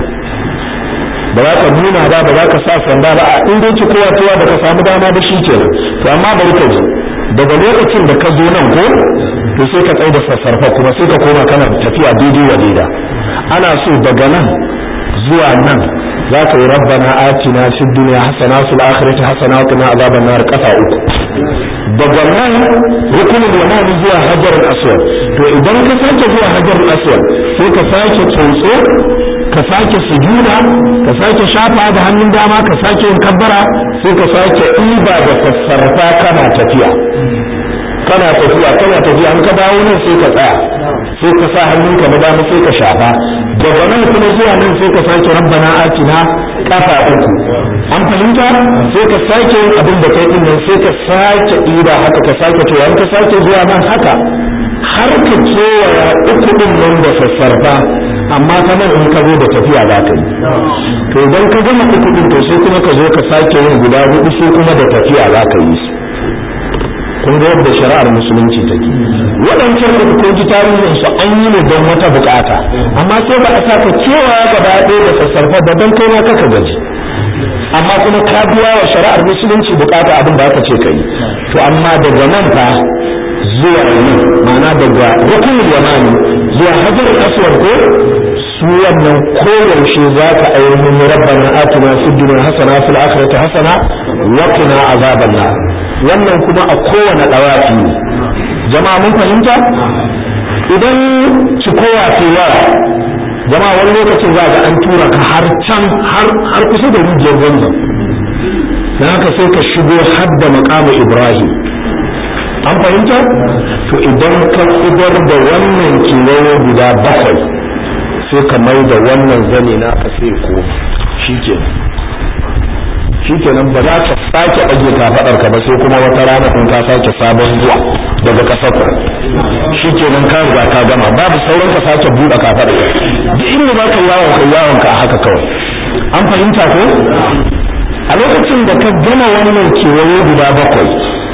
ba za ka nuna ba ba za ka sa sanda ba a inda ki kowa cewa baka samu dama ba shi kenan to amma bari ka ji daga lokacin da ka zo nan ko to sai ka tsaye da sassarfa kuma sai ka koma kana tafiya daidai wa daida ana so daga nan zuwa nan za ka yi rabbana atina fid dunya hasana fil akhirati hasana wa qina azaban nar kafa uku daga nan rukunin yamani zuwa hajar aswad to idan ka sake zuwa hajar aswad sai ka sake tsotso ka sake sujuda ka sake shafa da hannun dama ka sake yin kabbara sai ka sake ɗiba da sassarfa kana tafiya kana tafiya kana tafiya an ka dawo nan sai ka tsaya sai ka sa hannunka na dama sai ka shafa daga nan kuma zuwa nan sai ka sake rabbana atina kafa uku an fahimta sai ka sake yin abin da kai din nan sai ka sake ɗiba haka ka sake to an ka sake zuwa nan haka har ka kewaya uku din nan da sassarfa amma ta nan in ka zo da tafiya za ka yi to idan ka gama uku din to sai kuma ka zo ka sake yin guda hudu sai kuma da tafiya za ka yi su kun ga yadda shari'ar musulunci take waɗancan da ko ji tarihin su an yi ne don wata bukata amma sai ba a saka cewa gaba ɗaya da sassarfa da don kai ma kaka gaji amma kuma ka biya wa shari'ar musulunci bukata abin da aka ce kai to amma daga nan fa zuwa nan ma'ana daga rukunin yamani zuwa hajar aswad ko su wannan koyaushe za ka ainihin rabbana atina fid dunya hasana fil akhirati hasana wa qina azaban nar wannan kuma a kowane dawafi ne jama'a mun fahimta idan ci kowa ce yawa jama'a wani lokacin za ga an tura ka har can har kusa da rijiyar zanzan dan haka sai ka shigo har da maqamu ibrahim an fahimta to idan ka idar da wannan kewaye guda bakwai sai ka mai da wannan zane na ka sai ko shi shikenan ba za ka sake ɗage kafaɗar ka ba sai kuma wata rana kun ka sake sabon zuwa daga ƙasar ku shikenan ka riga ka gama babu sauran ka sake buɗe kafaɗar duk inda za ka yawon ka yawon ka haka kawai an fahimta ko a lokacin da ka gama wannan kewaye guda bakwai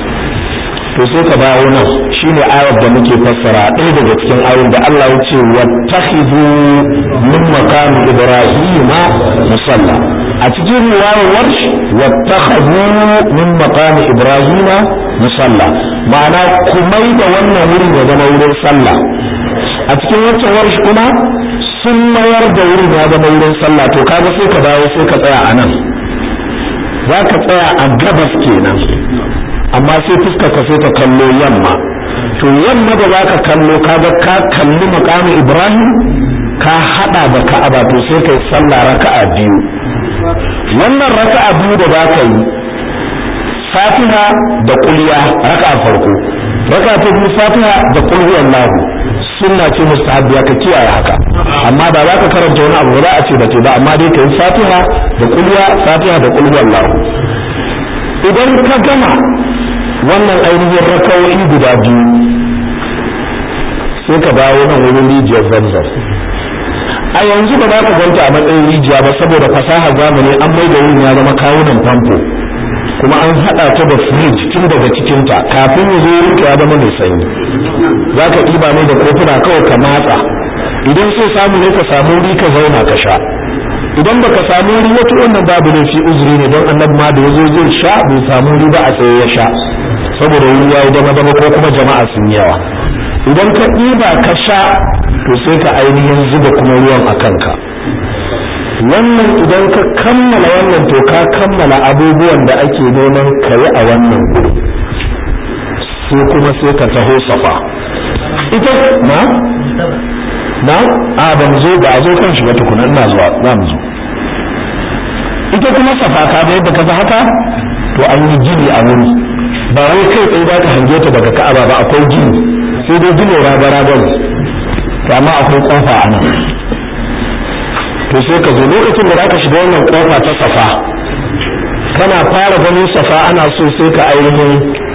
to sai ka dawo nan shine ayar da muke fassara ɗaya daga cikin ayoyin da Allah ya ce wattakhidhu min maqam ibrahima musalla a cikin riwayar warsh wattakhadhu min maqam ibrahima musalla ma'ana kumai da wannan wurin ya zama wurin sallah a cikin wancan warsh kuma sun mayar da wurin ya zama wurin sallah to kaga sai ka dawo sai ka tsaya a nan za ka tsaya a gabas kenan amma sai fuskar ka sai ka kallo yamma to yamma da za ka kallo kaga ka kalli makamin ibrahim ka hada da ka'aba to sai kai sallah raka'a biyu wannan raka'a biyu da za ka yi fatiha da kulya raka'a farko raka'a ta biyu fatiha da kul huwallahu sunna ce mustahabbiya ka kiyaye haka amma da za ka karanta wani abu ba za a ce da ce ba amma dai ka yi fatiha da kulya fatiha da kul huwallahu idan ka gama wannan ainihin rakawoyi guda biyu sai ka dawo nan wurin rijiyar zamzam a yanzu ba za ka ganta a matsayin rijiya ba saboda fasahar zamani an mai da wurin ya zama kawunan famfo kuma an haɗa ta da firij tun daga cikinta kafin ya zo wurin ya zama mai sanyi za ka ɗiba ne da kofuna kawai ka matsa idan sai samu ne ka samu wuri ka zauna ka sha idan baka samu wuri wato wannan babu ne fi uzuri ne don annabi ma da yazo zai sha bai samu wuri ba a tsaye ya sha saboda wuri yayi dama dama ko kuma jama'a sun yawa idan ka ɗiba ka sha to sai ka ainihin zuba kuma ruwan a kanka wannan idan ka kammala wannan to ka kammala abubuwan da ake neman ka yi a wannan guri sai kuma sai ka taho safa ita na na a ban zo ba a zo kan shi ba tukuna ina zuwa za mu zo ita kuma safa ka da yadda ka ga haka to an yi gini a wuri ba wai kai tsaye za ka hange ta daga ka'aba ba akwai gini sai dai gini raga raga ne to amma akwai kofa a nan to sai ka zo lokacin da za ka shiga wannan kofa ta safa kana fara ganin safa ana so sai ka ainihin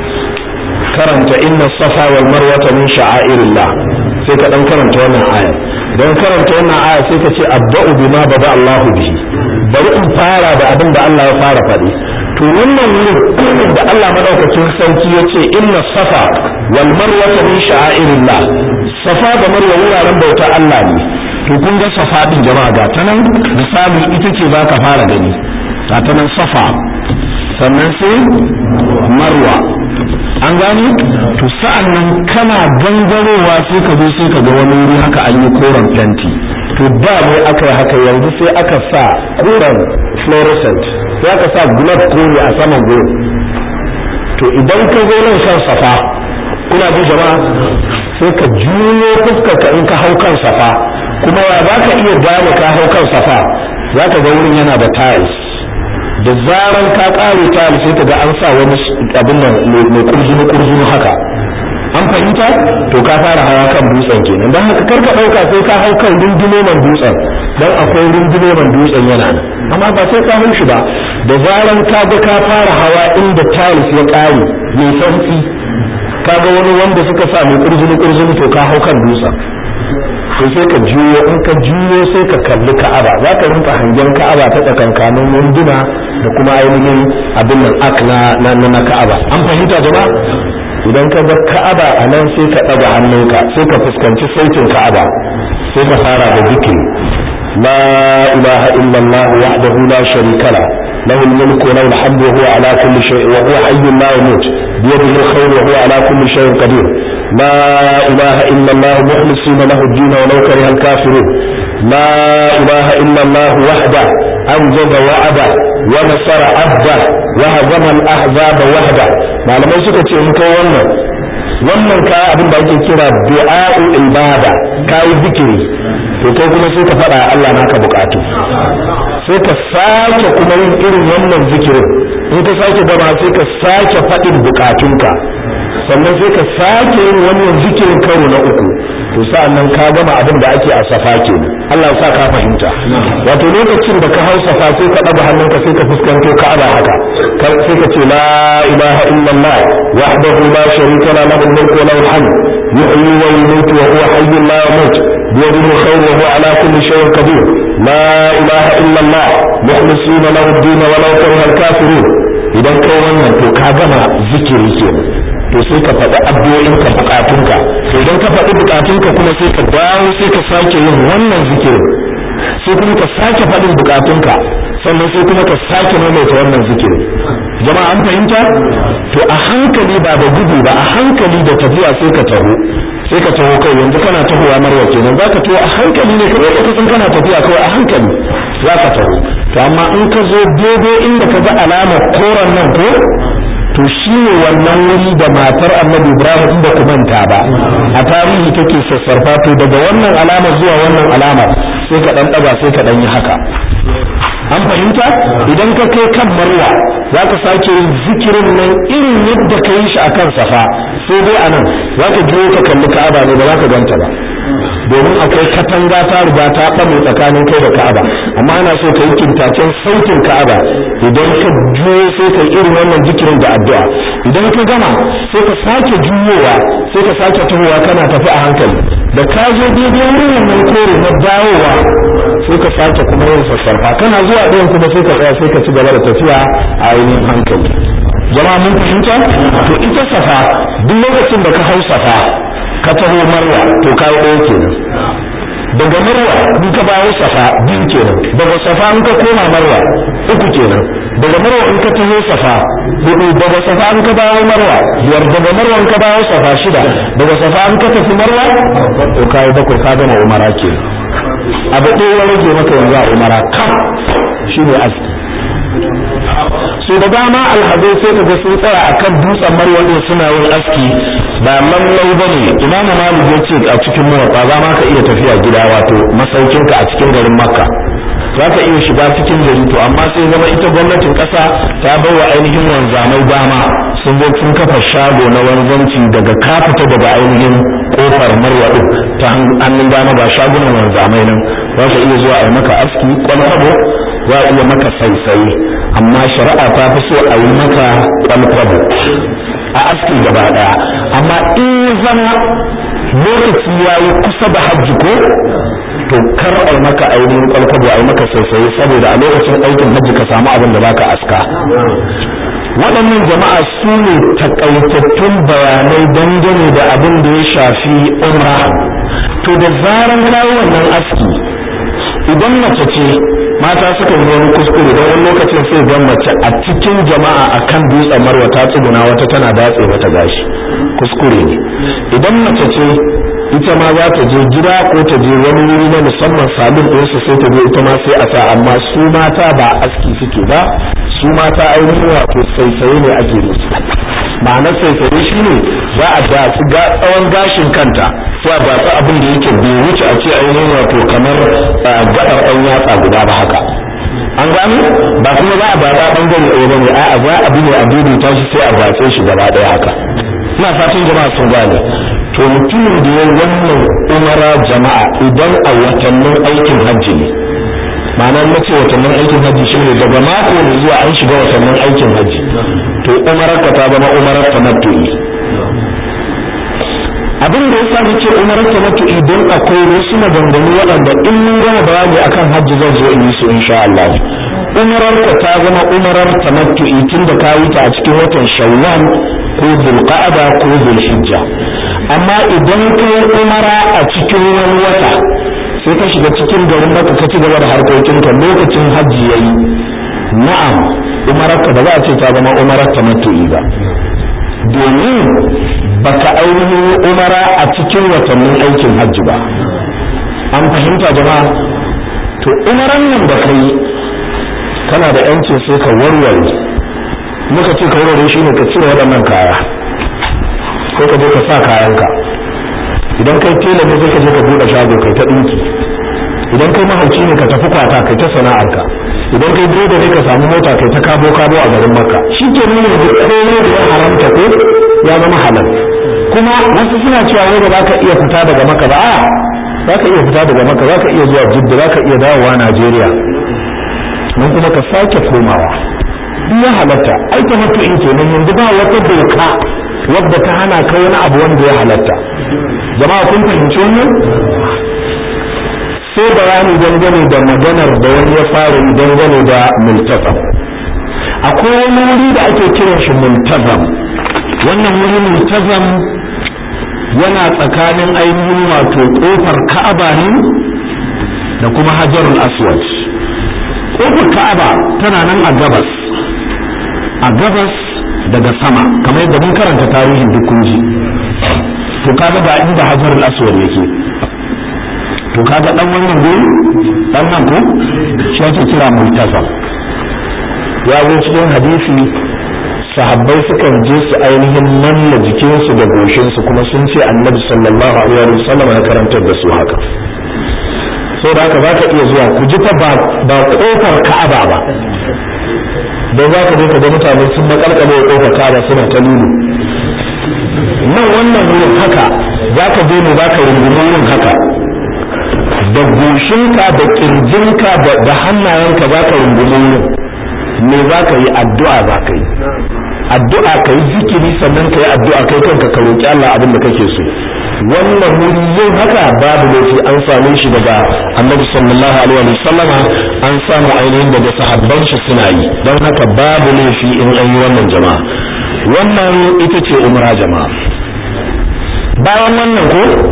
karanta inna safa wal marwata min sha'airillah sai ka dan karanta wannan aya don karanta wannan aya sai ka ce abda'u bima bada Allahu bihi bari in fara da abin da Allah ya fara faɗi to wannan wurin da Allah madaukakin sarki ya ce inna safa wal marwata min sha'airillah safa da marwa wuraren bauta Allah ne to kun ga safa din jama'a ga ta nan misali ita ce za ka fara gani ga ta nan safa sannan sai marwa an gani to sa'an nan kana gangarowa sai ka zo sai ka ga wani wuri haka an yi koren fenti to da mai aka yi haka yanzu sai aka sa koren fluorescent sai aka sa globe kore a saman gurin to idan ka zo nan kan safa kuna ji jama'a sai ka juyo fuskar ka in ka hau kan safa kuma ya za ka iya gane ka hau kan safa za ka ga wurin yana da tiles da zaran ka kare tiles sai ka ga an sa wani abin nan mai kurjini kurjini haka an fahimta to ka fara hawa kan dutsen kenan don haka karka ɗauka sai ka hau kan rundunoman dutsen don akwai rundunoman dutsen yana nan amma ba sai ka hau shi ba da zaran ka ga ka fara hawa inda tiles ya ƙare mai sauki ka ga wani wanda suka sa mai kurjini kurjini to ka hau kan dutsen to sai ka juyo in ka juyo sai ka kalli ka'aba za ka rinka hangen ka'aba ta tsakankanin wunduna da kuma ainihin abin nan ak na na ka'aba an fahimta jama'a idan ka ga ka'aba a nan sai ka ɗaga hannunka sai ka fuskanci sautin ka'aba sai ka fara da zikiri la ilaha illallah wahdahu la sharika la له الملك وله الحمد وهو على كل شيء وهو حي لا يموت بيده الخير وهو على كل شيء قدير لا إله إلا الله مخلصين له الدين ولو كره الكافرون لا إله إلا الله وحده أنجز وعده ونصر عبده وهزم الأحزاب وحده malamai suka ce in kai wannan wannan ka abin da ake kira du'a'u ibada kai zikiri to kai kuma sai ka faɗa Allah naka bukatu sai ka sake kuma yin irin wannan zikirin in ka sake gama sai ka sake faɗin bukatunka sannan sai ka sake yin wannan zikirin karo na uku to sa'an nan ka gama abin da ake a safa kenan Allah ya sa ka fahimta wato lokacin da ka hau safa sai ka ɗaga hannunka sai ka fuskanto ka'aba haka sai ka ce la ilaha illallah wahdahu la sharika la lahu al-mulku wa lahu al-hamd yuhyi wa yumiitu wa huwa hayyun la yamut بيده الخير وهو على كل شيء قدير لا إله إلا الله مخلصين له الدين ولو كره الكافرون idan kai wannan to ka gama zikiri kenan to sai ka faɗi addu'o'inka bukatunka to idan ka faɗi bukatunka kuma sai ka dawo sai ka sake yin wannan zikirin sai kuma ka sake faɗin bukatunka sannan sai kuma ka sake maimaita wannan zikirin jama'a an fahimta to a hankali ba da gudu ba a hankali da tafiya sai ka taho sai ka taho kai yanzu kana tahowa marwa kenan za ka taho a hankali ne kawai ka san kana tafiya kawai a hankali za ka taho to amma in ka zo daidai inda ka ga alamar koren nan ko to shi ne wannan wuri da matar annabi ibrahim inda ku manta ba a tarihi take sassarfa to daga wannan alama zuwa wannan alama sai ka dan daga sai ka dan yi haka an fahimta idan ka kai kan marwa za ka sake yin zikirin nan irin yadda ka yi shi a kan safa sai dai a nan za ka biyo ka kalli ka'aba ne ba za ka ganta ba domin akwai katanga ta riga ta ɓame tsakanin kai da ka'aba amma ana so ka yi kintacen sautin ka'aba idan ka juyo sai ka yi irin wannan zikirin da addu'a idan ka gama sai ka sake juyowa sai ka sake tahowa kana tafi a hankali da ka zo daidai wurin wannan kore na dawowa sai ka sake kuma yin sassarfa kana zuwa ɗayan kuma sai ka tsaya sai ka ci gaba da tafiya a ainihin hankali jama'a mun fahimta to ita safa duk lokacin da ka hau safa ka taho marwa to ka yi ɗaya kenan daga marwa in ka bawo safa biyu kenan daga safa in ka koma marwa uku kenan daga marwa in ka taho safa hudu daga safa in ka bawo marwa biyar daga marwa in ka bawo safa shida daga safa in ka tafi marwa to kai bakwai ka gama umara kenan abu ɗaya ya rage maka yanzu a umara kam shine aski so da dama alhazai sai ka ga sun tsaya akan dutsen marwa ne suna yin aski ba lallai bane imam malik ya ce a cikin muwatta za ma ka iya tafiya gida wato masaukinka a cikin garin makka za ka iya shiga cikin gari to amma sai zama ita gwamnatin ƙasa ta bai wa ainihin wanzamai dama sun zo sun kafa shago na wanzanci daga ka fita daga ainihin kofar marwa din ta hannun dama ga shagunan wanzamai nan za ka iya zuwa a yi maka aski kwalkwabo za a iya maka saisaye amma shari'a ta fi so a yi maka kwalkwabo a aski gaba daya amma in zama lokaci ya yi kusa da hajji ko to kar a maka ainihin kwalkwabo a yi maka saisaye saboda a lokacin aikin hajji ka samu abin da baka aska waɗannan jama'a su ne takaitattun bayanai dangane da abin da ya shafi umra to da zaran kawo wannan aski idan mace ce mata suka yi wani kuskure don wani lokacin sai gan mace a cikin jama'a akan dutsen marwa ta tsuguna wata tana datse mata gashi kuskure ne idan mace ce ita ma za ta je gida ko ta je wani wuri na musamman salon ɗinsu sai ta je ita ma sai a sa amma su mata ba aski suke ba su mata ainihin wato saisaye ne ake musu ma'anar saisaye shi ne za a datsi tsawon gashin kanta sai a datsi abin da yake bai wuce a ce ainihin wato kamar gaɗar ɗan yatsa guda ba haka an gano ba kuma za a bada ɓangare ɗaya ba ne a'a za a bi ne a daidaita shi sai a datse shi gaba ɗaya haka ina fatan jama'a sun gane to mutumin da ya wannan umara jama'a idan a watannin aikin hajji ne ma'ana na ce watannin aikin hajji shi ne daga mako ne zuwa an shiga watannin aikin hajji to umarar ka ta zama umarar tamattu'i abin da yasa nace umarar tamattu'i don akwai wasu maganganu waɗanda in mun gama bayani akan hajji zan zo in yi su insha Allah umarar ka ta zama umarar tamattu'i tun da ka yi ta a cikin watan shawwal ko zulqa'ada ko zulhijja amma idan kai umara a cikin wani wata sai ka shiga cikin garin maka ka ci gaba da harkokinka lokacin hajji yayi na'am umararka ba za a ce ta zama umarar tamattu'i ba domin baka ainihin umara a cikin watannin aikin hajji ba an fahimta jama'a to umaran nan da kai kana da yancin sai ka warware muka ce ka warware shi ne ka cire waɗannan kaya ko ka je ka sa kayanka idan kai tela ne sai ka je ka buɗe shago kai ta ɗinki idan kai mahauci ne ka tafi kwata kai ta sana'arka idan kai direba ne ka samu mota kai ta kabo kabo a garin makka shi ke nuna da komai da ya haramta ko ya zama halal kuma wasu suna cewa wai ba za ka iya fita daga maka ba a za ka iya fita daga maka za ka iya zuwa jidda za ka iya dawowa najeriya nan kuma ka sake komawa duk ya halatta ai ta mutu in kenan yanzu ba wata doka wadda ta hana ka wani abu wanda ya halatta jama'a kun fahimci wannan sai bayani dangane da maganar da wani ya fara yi dangane da multazam akwai wani wuri da ake kiran shi multazam wannan wuri multazam yana tsakanin ainihin wato kofar ka'aba ne da kuma hajarul aswad kofar ka'aba tana nan a gabas a gabas daga sama kamar yadda mun karanta tarihin duk kunji to kaga ga inda hajarul aswad yake to kaga dan wannan guri dan nan ko shi ake kira multazam ya zo cikin hadisi sahabbai sukan je su ainihin manna jikinsu da goshinsu kuma sun ce annabi sallallahu alaihi wa sallam ya karantar da su haka sai da haka za ka iya zuwa ku ji fa ba kofar ka'aba ba don za ka je ka ga mutane sun makalkale kofar ka'aba suna ta lulu nan wannan wurin haka za ka je ne za ka rungumi wurin haka da goshinka da kirjinka da hannayenka za ka rungumi wurin me za ka yi addu'a za ka yi addu'a ka yi zikiri sannan ka yi addu'a kai kanka ka roƙi Allah abin da kake so wannan wuri yin haka babu laifi an same shi daga annabi sallallahu alaihi wa sallama an samu ainihin daga sahabban shi suna yi don haka babu laifi in an yi wannan jama'a wannan ita ce umra jama'a bayan wannan ko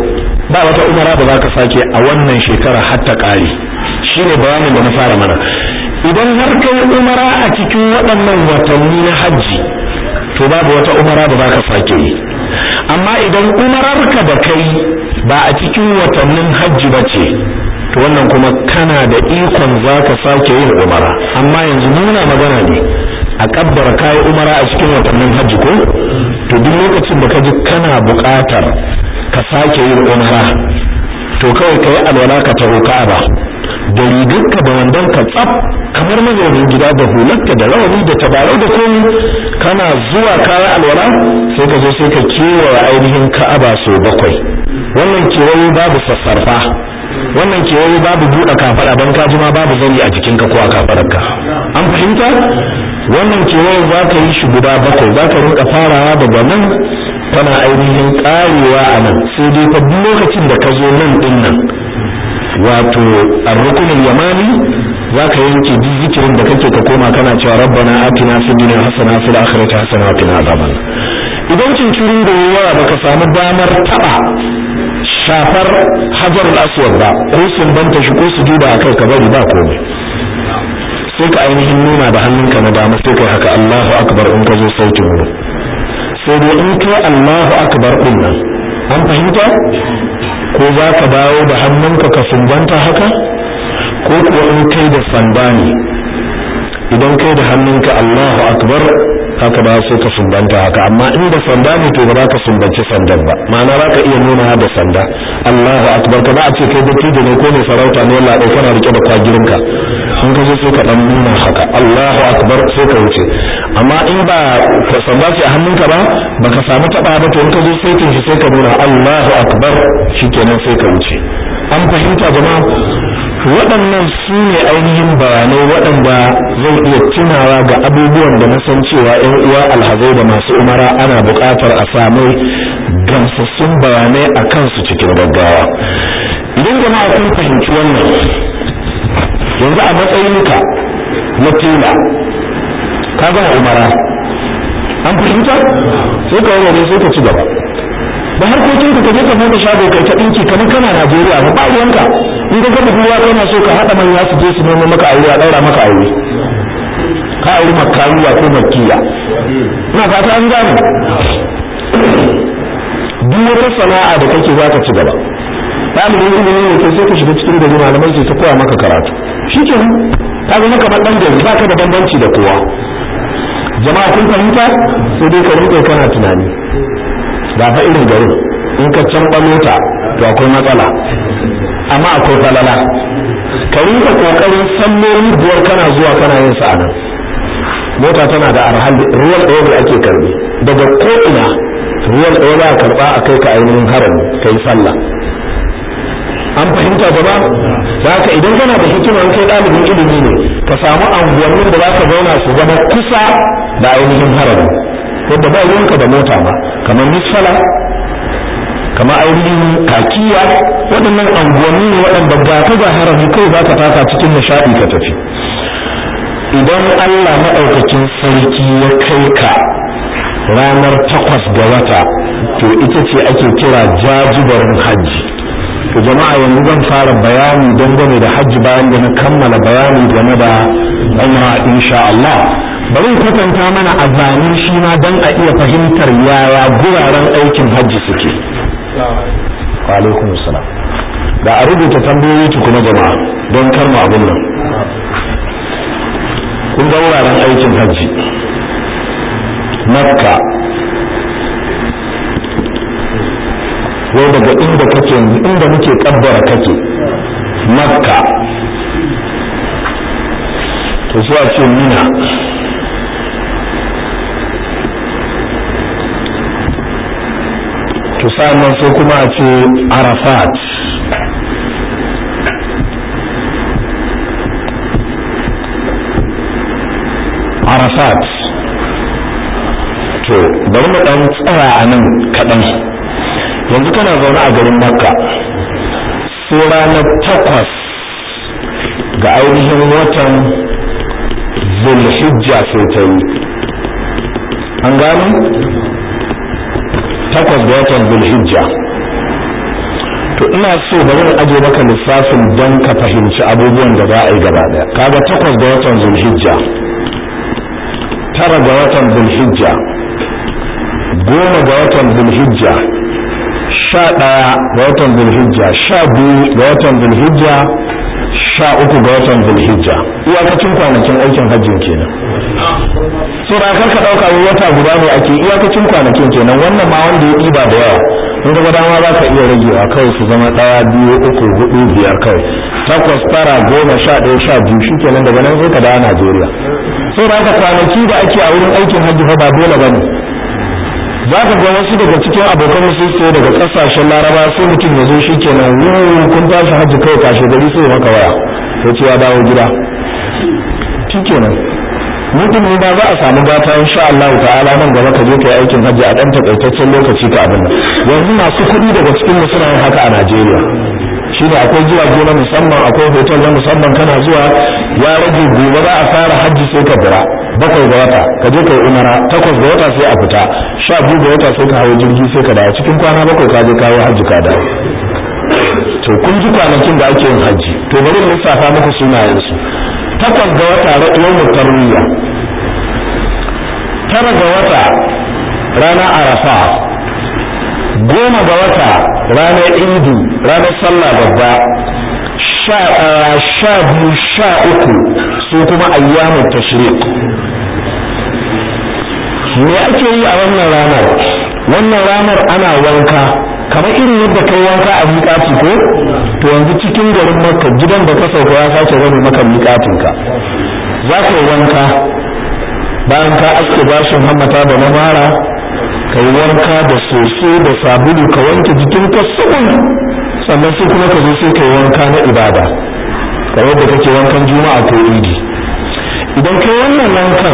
ba wata umara da zaka sake a wannan shekara har ta kare shine bayanin da na fara mana idan har kai umara a cikin waɗannan watanni na hajji to babu wata umara da zaka sake yi amma idan umararka da kai ba a cikin watannin hajji ba ce to wannan kuma kana da ikon zaka sake yin umara amma yanzu muna magana ne a kabbara kayi umara a cikin watannin hajji ko to duk lokacin da ka ji kana buƙatar ka sake yin umara to kawai ka yi alwala ka taho ka'aba da rigarka da wandon ka tsaf kamar mazaunin gida da hularka da rawani da tabarau da komi kana zuwa kaya alwala sai ka zo sai ka kewaye ainihin ka'aba sau bakwai wannan kewaye babu sassarfa wannan kewaye babu buɗe kafaɗa don ka ma babu zani a jikinka ko a kafaɗarka an fahimta wannan kewaye za ka yi shi guda bakwai za ka rinka farawa daga nan tana ainihin ƙarewa a nan sai dai fa duk lokacin da ka zo nan ɗin nan wato arrukunin yamani za ka yanke duk zikirin da kake ka koma kana cewa rabbana atina fid dunya hasana fil akhirati hasana wa qina adhaban idan cincirin da yawa baka samu damar taba shafar hajarul aswad ba ko sun banta shi ko su duba akai ka bari ba komai sai ka ainihin nuna da hannunka na dama sai kai haka Allahu akbar in ka zo sautin mu sai dai in kai Allahu akbar din nan an fahimta ko za ka dawo da hannunka ka sumbanta haka ko kuwa in kai da sanda ne idan kai da hannunka Allahu akbar haka ba sai ka sumbanta haka amma in da sanda ne to ba za ka sumbanci sandan ba ma'ana za ka iya nuna da sanda Allahu akbar ka za a ce kai dattijo ne ko mai sarauta ne Allah ɗaya kana rike da kwagirinka in ka zo sai ka dan nuna haka Allahu akbar sai ka wuce amma in ba ka sanda ce a hannunka ba baka samu taba ba to in ka zo sai shi sai ka nuna Allahu akbar shikenan sai ka wuce an fahimta jama'a waɗannan su ne ainihin bayanai waɗanda zai iya tunawa ga abubuwan da na san cewa ‘yan uwa alhazai da masu umara ana buƙatar a samu gamsassun bayanai a kansu cikin gaggawa idan jama'a kun fahimci wannan yanzu a matsayinka na tela ka gama umara an fahimta sai ka warware sai ka ci gaba da harkokin ka je ka bude shago kai ta dinki kamar kana Najeriya ba ba ruwanka in ka ga buwa kana so ka hada manya su je su nemo maka aure a daura maka aure ka aure makariya ko makiya ina fata an gane duk wata sana'a da kake zaka ci gaba ɗalibin ilimi ne sai ka shiga cikin gari malamai sai ta koya maka karatu shi ke ka zama kamar ɗan gari ba ka da bambanci da kowa jama'a kun fahimta sai dai ka rinƙa kana tunani ba fa irin garin in ka can mota to akwai matsala amma akwai falala ka rinka kokarin salloli biyar kana zuwa kana yin sa nan mota tana da arhal ruwan ɗaya da ake karbi daga ko'ina ruwan ɗaya za a karɓa a kai ka ainihin harami ka yi sallah an fahimta gaba da haka idan kana da hikima kai ɗalibin ilimi ne ka samu anguwannin da za ka zauna su zama kusa da ainihin harami yadda ba ruwanka da mota ba kamar misfala kamar ainihin kakiya waɗannan anguwanni ne waɗanda ga ka ga harami kai za ka taka cikin nishaɗi ka tafi idan Allah maɗaukakin sarki ya kai ka ranar takwas ga wata to ita ce ake kira jajibarin hajji to jama'a yanzu zan fara bayani dangane da hajji bayan da na kammala bayani game da umra insha Allah bari kwatanta mana a zane shi ma don a iya fahimtar yaya guraren aikin hajji suke wa alaikum salam da a rubuta tambayoyi tukuna jama'a don karma abin nan kun ga wuraren aikin hajji makka wai daga inda kake inda muke kabbara kake makka to sai a ce mina to sa'annan sai kuma a ce arafat arafat to bari mu dan tsaya a nan kaɗan yanzu kana zaune a garin makka sai ranar takwas ga ainihin watan zulhijja sai ta yi an gano takwas ga watan zulhijja to ina so bari in aje maka lissafin don ka fahimci abubuwan da za a yi gaba daya kaga takwas ga watan zulhijja tara ga watan zulhijja goma ga watan zulhijja sha ɗaya ga watan zulhijja sha biyu ga watan zulhijja sha uku ga watan zulhijja iyakacin kwanakin aikin hajjin kenan so da kar ka ɗauka wata guda ne ake iyakacin kwanakin kenan wannan ma wanda ya ɗiba da yawa in ga dama za ka iya ragewa kawai su zama ɗaya biyu uku hudu biyar kawai takwas tara goma sha ɗaya sha biyu shi kenan daga nan sai ka dawo najeriya so da haka kwanaki da ake a wurin aikin hajji fa ba dole ba ne za ka ga wasu daga cikin abokan su sai daga kasashen laraba sai mutum ya zo shi kenan wuuu kun tashi hajji kai kashe gari sai maka waya sai ce ya dawo gida shi kenan mutum ne ba za a samu gata insha Allah ta'ala nan gaba ka je kai aikin hajji a dan takaitaccen lokaci ka abin nan yanzu masu kuɗi daga cikin mu suna yin haka a Najeriya shi ne akwai jirage na musamman akwai hotel na musamman kana zuwa ya rage gobe za a fara hajji sai ka bira bakwai ga wata ka je kai umara takwas ga wata sai a fita sha biyu ga wata sai ka hawo jirgi sai ka dawo cikin kwana bakwai ka je kawo hajji ka dawo to kun ji kwanakin da ake yin hajji to bari mu lissafa muku sunayensu takwas ga wata yawmut tarwiya tara ga wata rana arafa goma ga wata ranar idi ranar sallah babba sha biyu sha uku su kuma ayyamun tashrik me ake yi a wannan ranar wannan ranar ana wanka kamar irin yadda kai wanka a miƙati ko to yanzu cikin garin maka gidan da ka sauka ya sake zama maka miƙatinka za ka yi wanka bayan ka aske bashin hammata da na mara ka yi wanka da soso da sabulu ka wanke jikinka sabon sannan sai kuma ka zo sai ka yi wanka na ibada kamar da kake wankan juma'a ko idi idan kai wannan wankan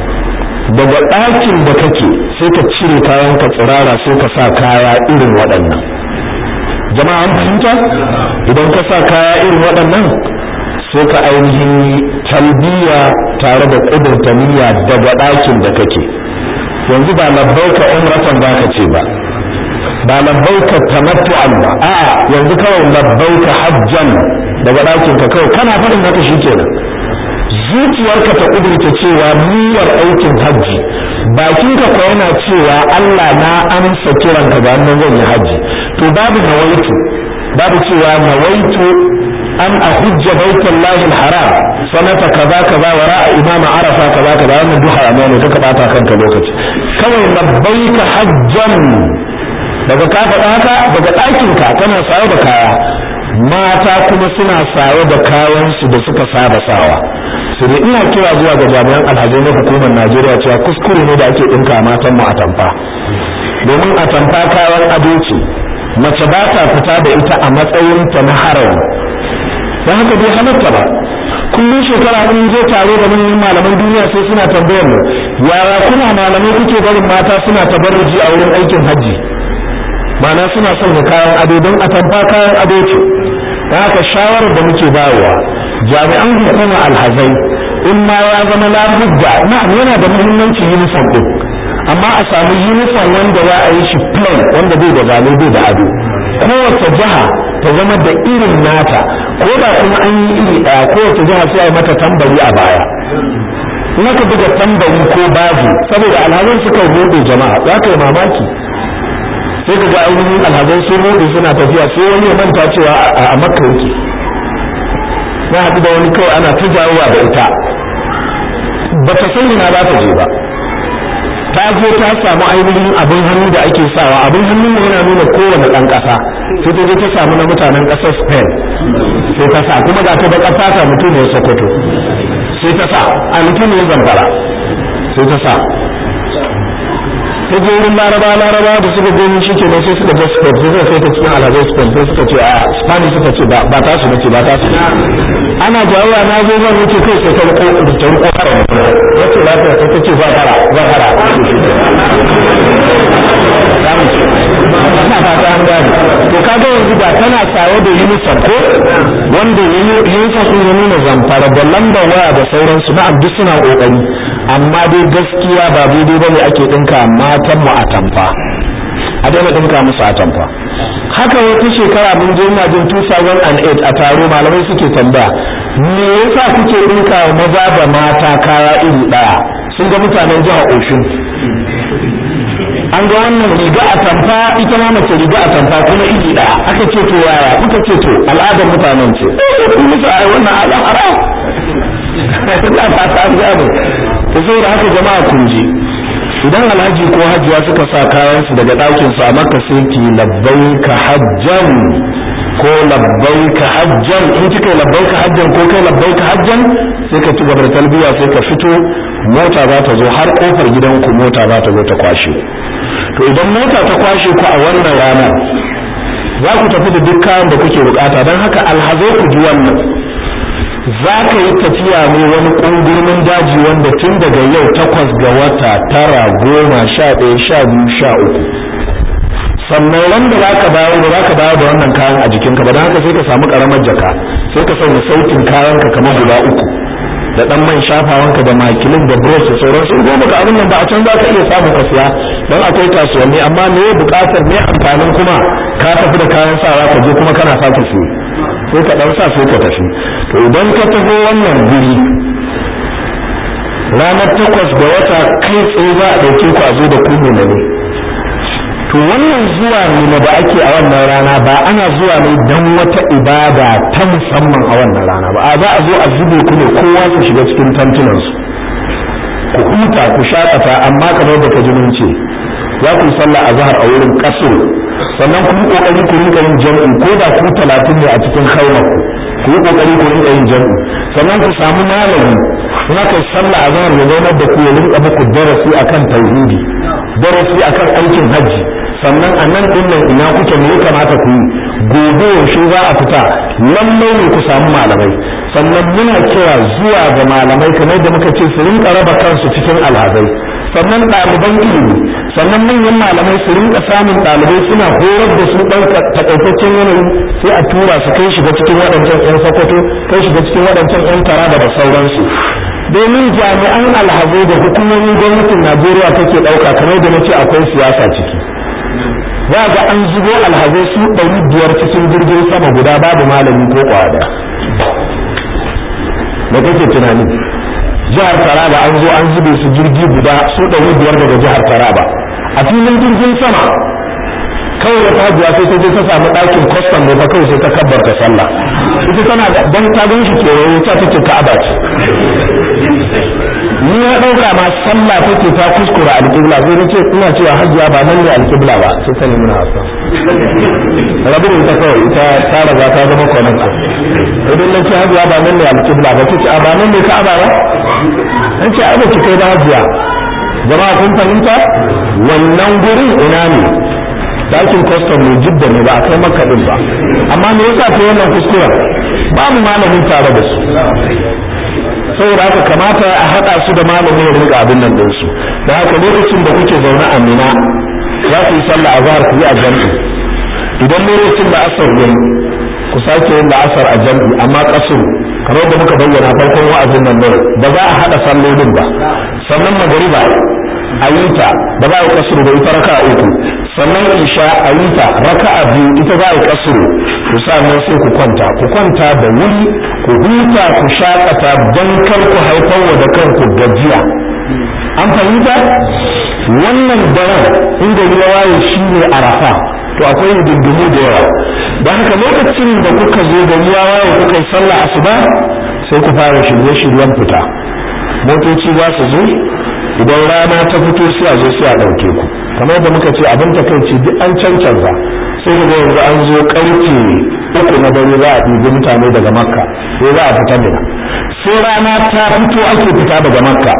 daga ɗakin da kake sai ka cire kayan ka tsirara sai ka sa kaya irin waɗannan jama'a an fahimta idan ka sa kaya irin waɗannan sai ka ainihin talbiya tare da ƙudurta niyya daga ɗakin da kake yanzu ba labbaika umratan za ka ce ba ba labbaika tamattu'an ba a'a yanzu kawai labbaika hajjan daga ɗakin ka kawai kana faɗin haka shikenan zuciyarka ta ƙudurta cewa niyyar aikin hajji bakinka ko yana cewa Allah na amsa kiranka ga nan zan yi hajji to babu nawaitu babu cewa nawaitu an ahujja baitullahi alharam sanata kaza kaza wa ra'a imama arafa kaza kaza wannan duha amma ne duka bata kanka lokaci kawai labbaika hajjan daga ka faɗa haka daga ɗakinka kana saye da kaya mata kuma suna saye da kayansu da suka saba sawa su ne ina kira zuwa ga jami'an alhazai na hukumar najeriya cewa kuskure ne da ake ɗinka matan mu a tamfa domin a tamfa kayan ado ce mace ba ta fita da ita a matsayinta na harawi don haka bai halatta ba kullum shekara in je tare da manyan malaman duniya sai suna tambayar mu yara kuna malamai kuke barin mata suna tabarruji a wurin aikin hajji ma'ana suna son kayan ado don a tamfa kayan ado ce don haka shawarar da muke bayarwa jami'an hukumar alhazai in ma ya zama labudda na'am yana da muhimmanci uniform din amma a samu uniform wanda za a yi shi plain wanda bai da zane bai da ado kowace jiha ta zama da irin nata ko da kuma an yi iri ɗaya kowace jiha sai a yi mata tambari a baya in aka buga tambari ko baji saboda alhazan suka bude jama'a za ka yi mamaki sai ka ga ainihin alhazan sun rode suna tafiya sai wani ya manta cewa a makka yake na haɗu da wani kawai ana ta jawowa da ita ba ta san ina za ta je ba ta je ta samu ainihin abin hannu da ake sawa abin hannu yana nuna kowane ɗan ƙasa sai ta je ta samu na mutanen ƙasar spain sai ta sa kuma ga ta da ƙasa ta mutum ne sokoto sai ta sa a mutum ne zamfara sai ta sa ta je wurin laraba laraba da suka gani shi ke sai suka ga spain sai suka kai ta cikin alhazai spain sai suka ce a spanish suka ce ba ta su nace ba ta su ana jawowa na zo zan wuce kai sai ta riko ta riko fara ya ce lafiya sai ta ce ba fara ba fara ina fata an gane to kaga yanzu da tana saye da uniform ko wanda uniform din ya nuna zamfara da lambar waya da sauransu na'am duk suna kokari amma dai gaskiya ba daidai bane ake dinka matan mu a tamfa a daina dinka musu a tamfa haka wata shekara mun je ina jin 2008 a taro malamai suke tambaya me yasa kuke dinka maza da mata kaya iri daya sun ga mutanen jihar Oshun an ga wannan riga a tamfa ita ma mace riga a tamfa kuma iri daya aka ce to yaya kuka ce to al'adar mutanen ce kun musu ai wannan al'ara ina fata an gane to saboda haka jama'a kun ji idan alhaji ko hajiya suka sa kayansu daga ɗakin su a maka sai ki labbaika hajjan ko labbaika hajjan in kika yi labbaika hajjan ko kai labbaika hajjan sai ka ci gaba da talbiya sai ka fito mota za ta zo har kofar gidanku mota za ta zo ta kwashe to idan mota ta kwashe ku a wannan rana za ku tafi da duk kayan da kuke bukata don haka alhazai ku ji wannan za ka yi tafiya ne wani ƙungurmin daji wanda tun daga yau takwas ga wata tara goma sha ɗaya sha biyu sha uku sannan wanda za ka dawo da za ka dawo da wannan kayan a jikinka ba don haka sai ka samu ƙaramar jaka sai ka sanya sautin kayanka kamar guda uku da ɗan man shafawanka da makilin da bros da sauran sun goma ka abin nan ba a can za ka iya samu ka siya don akwai kasuwanni amma me buƙatar me amfanin kuma ka tafi da kayan sawa ka je kuma kana sake siye sai ka ɗan sa sai ka tafi to idan ka taho wannan guri ranar takwas da wata kai tsaye za a ɗauke ku a zo da ku ne to wannan zuwa nuna da ake a wannan rana ba ana zuwa ne don wata ibada ta musamman a wannan rana ba a za a zo a zube ku ne kowa su shiga cikin tantunansu ku huta ku shakata amma kamar da ka ji mun ce za ku yi sallah a zahar a wurin kaso sannan ku yi kokari ku rinka yin jam'i ko da ku talatin ne a cikin haimar ku yi kokari ku rinka yin jam'i sannan ku samu malami in aka yi sallah a zahar ya zaunar da ku ya rinka muku darasi akan tauhidi darasi akan aikin hajji sannan a nan ɗin nan ina kuke me ya kamata ku yi gobe yaushe za a fita lallai ne ku samu malamai sannan muna kira zuwa ga malamai kamar da muka ce su rinka raba kansu cikin alhazai sannan ɗaliban ilimi sannan manyan malamai su rinka samun ɗalibai suna horar da su ɗauka takaitaccen yanayi sai a tura su kai shiga cikin waɗancan 'yan sokoto kai shiga cikin waɗancan 'yan taraba da sauransu domin jami'an alhazai da hukumomin gwamnatin najeriya take ɗauka kamar da na ce akwai siyasa ciki za ga an zubo alhazai su ɗari biyar cikin jirgin sama guda babu malami ko kwada da kake tunani jihar taraba an zo an zube su jirgi guda su ɗari biyar daga jihar taraba a filin jirgin sama kawai da tajiya sai ta je ta samu ɗakin kwastam da ta kawai sai ta kabbarta sallah ita tana da dan ta gan shi kewaye ta take ka'aba ce ni ya ɗauka ma sallah take ta kuskura alƙibla sai na ce ina cewa hajiya ba nan ne alƙibla ba sai ta nemi na hasa rabin ita kawai ita ta riga ta zama kwanan idan na ce hajiya ba nan ne alƙibla ba ta ce a ba nan ne ka'aba ba an ce ai ba ki kai ba hajiya jama'a kun fahimta wannan gurin ina ne dakin kwastam ne jidda ne ba a kai maka din ba amma me yasa ta wannan kuskura babu malamin tare da su saboda haka kamata a haɗa su da malamin ya rinka abin nan ɗinsu da haka lokacin da kuke zaune a mina za ku yi sallah a zahar ku yi a jam'i idan lokacin da asar yayi ku sake yin la'asar a jam'i amma kasuru kamar da muka bayyana farkon wa'azin nan ne ba za a haɗa sallolin ba sannan magariba a yi ta ba za a yi kasuru da ita raka uku sannan isha a yi ta raka'a biyu ita za a yi kasuru ku nan sai ku kwanta ku kwanta da wuri ku huta ku shakata don kar ku haifar wa da kanku gajiya an fahimta wannan daren inda ruwa waye shi ne arafa to akwai hidindimu da yawa don haka lokacin da kuka zo da ruwa waye kuka yi sallah asuba sai ku fara shirye-shiryen fita motoci za su zo idan rana ta fito sai a zo sai a ɗauke ku kamar da muka ce abin takaici duk an cancanza sai da yanzu an zo karfe uku na dare za a ɗibi mutane daga makka sai za a fita mina sai rana ta fito ake fita daga makka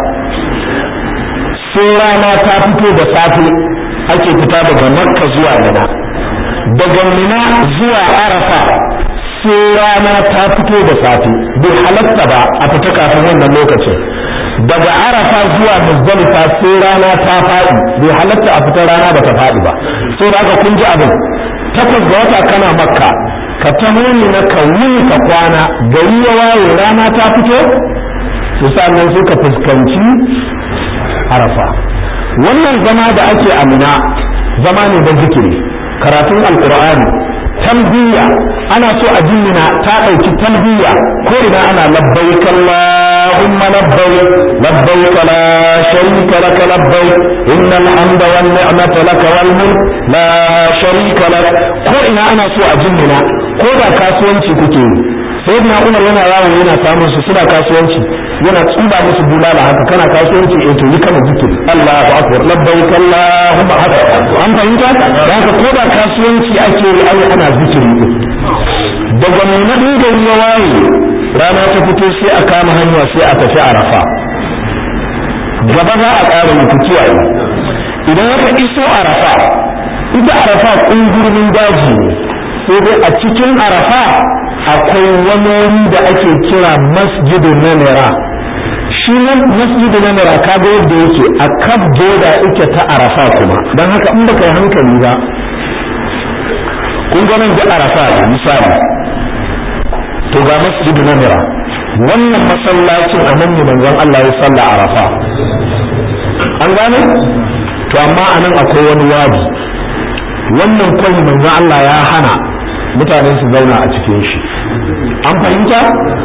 sai rana ta fito da safe ake fita daga makka zuwa mina daga mina zuwa arafa sai rana ta fito da safe bai halatta ba a fita kafin wannan lokacin daga arafa zuwa muzdalifa sai rana ta faɗi bai halatta a fitar rana ba ta faɗi ba sai da aka kun ji abin takwas ga wata kana makka ka taho ne na ka wuni ka kwana gari ya waye rana ta fito to sannan sai ka fuskanci arafa wannan zama da ake amina zama ne da zikiri karatun alkur'ani talbiya ana so a jinnina ta ɗauki talbiya ko ina ana labbaik Allahumma labbaik labbaik la sharika lak labbaik innal hamda wan ni'mata lak wal mulk la sharika lak ko ina ana so a jinnina ko da kasuwanci kuke yi sayyidina Umar yana yawo yana samun su suna kasuwanci yana tsuba musu bulala haka kana kasuwanci eh to yi kana zikiri Allahu akbar labbaik Allahumma haka an fahimta da haka ko da kasuwanci ake yi ai ana zikiri din daga mai na gari ya waye rana ta fito sai a kama hanya sai a tafi arafa gaba za a ƙara yi kiyaye idan aka iso arafa ita arafa ƙungurmin daji ne sai dai a cikin arafa akwai wani wuri da ake kira masjidin namira shi nan masjidin namira ka ga yadda yake a kan boda ita ta arafa kuma don haka in baka yi hankali ba kun ga nan da arafa ne misali to ga masjidin namira wannan masallacin a nan ne manzon Allah ya salla arafa an gane to amma a nan akwai wani wadi wannan kwai manzon Allah ya hana mutane su zauna a cikin shi an fahimta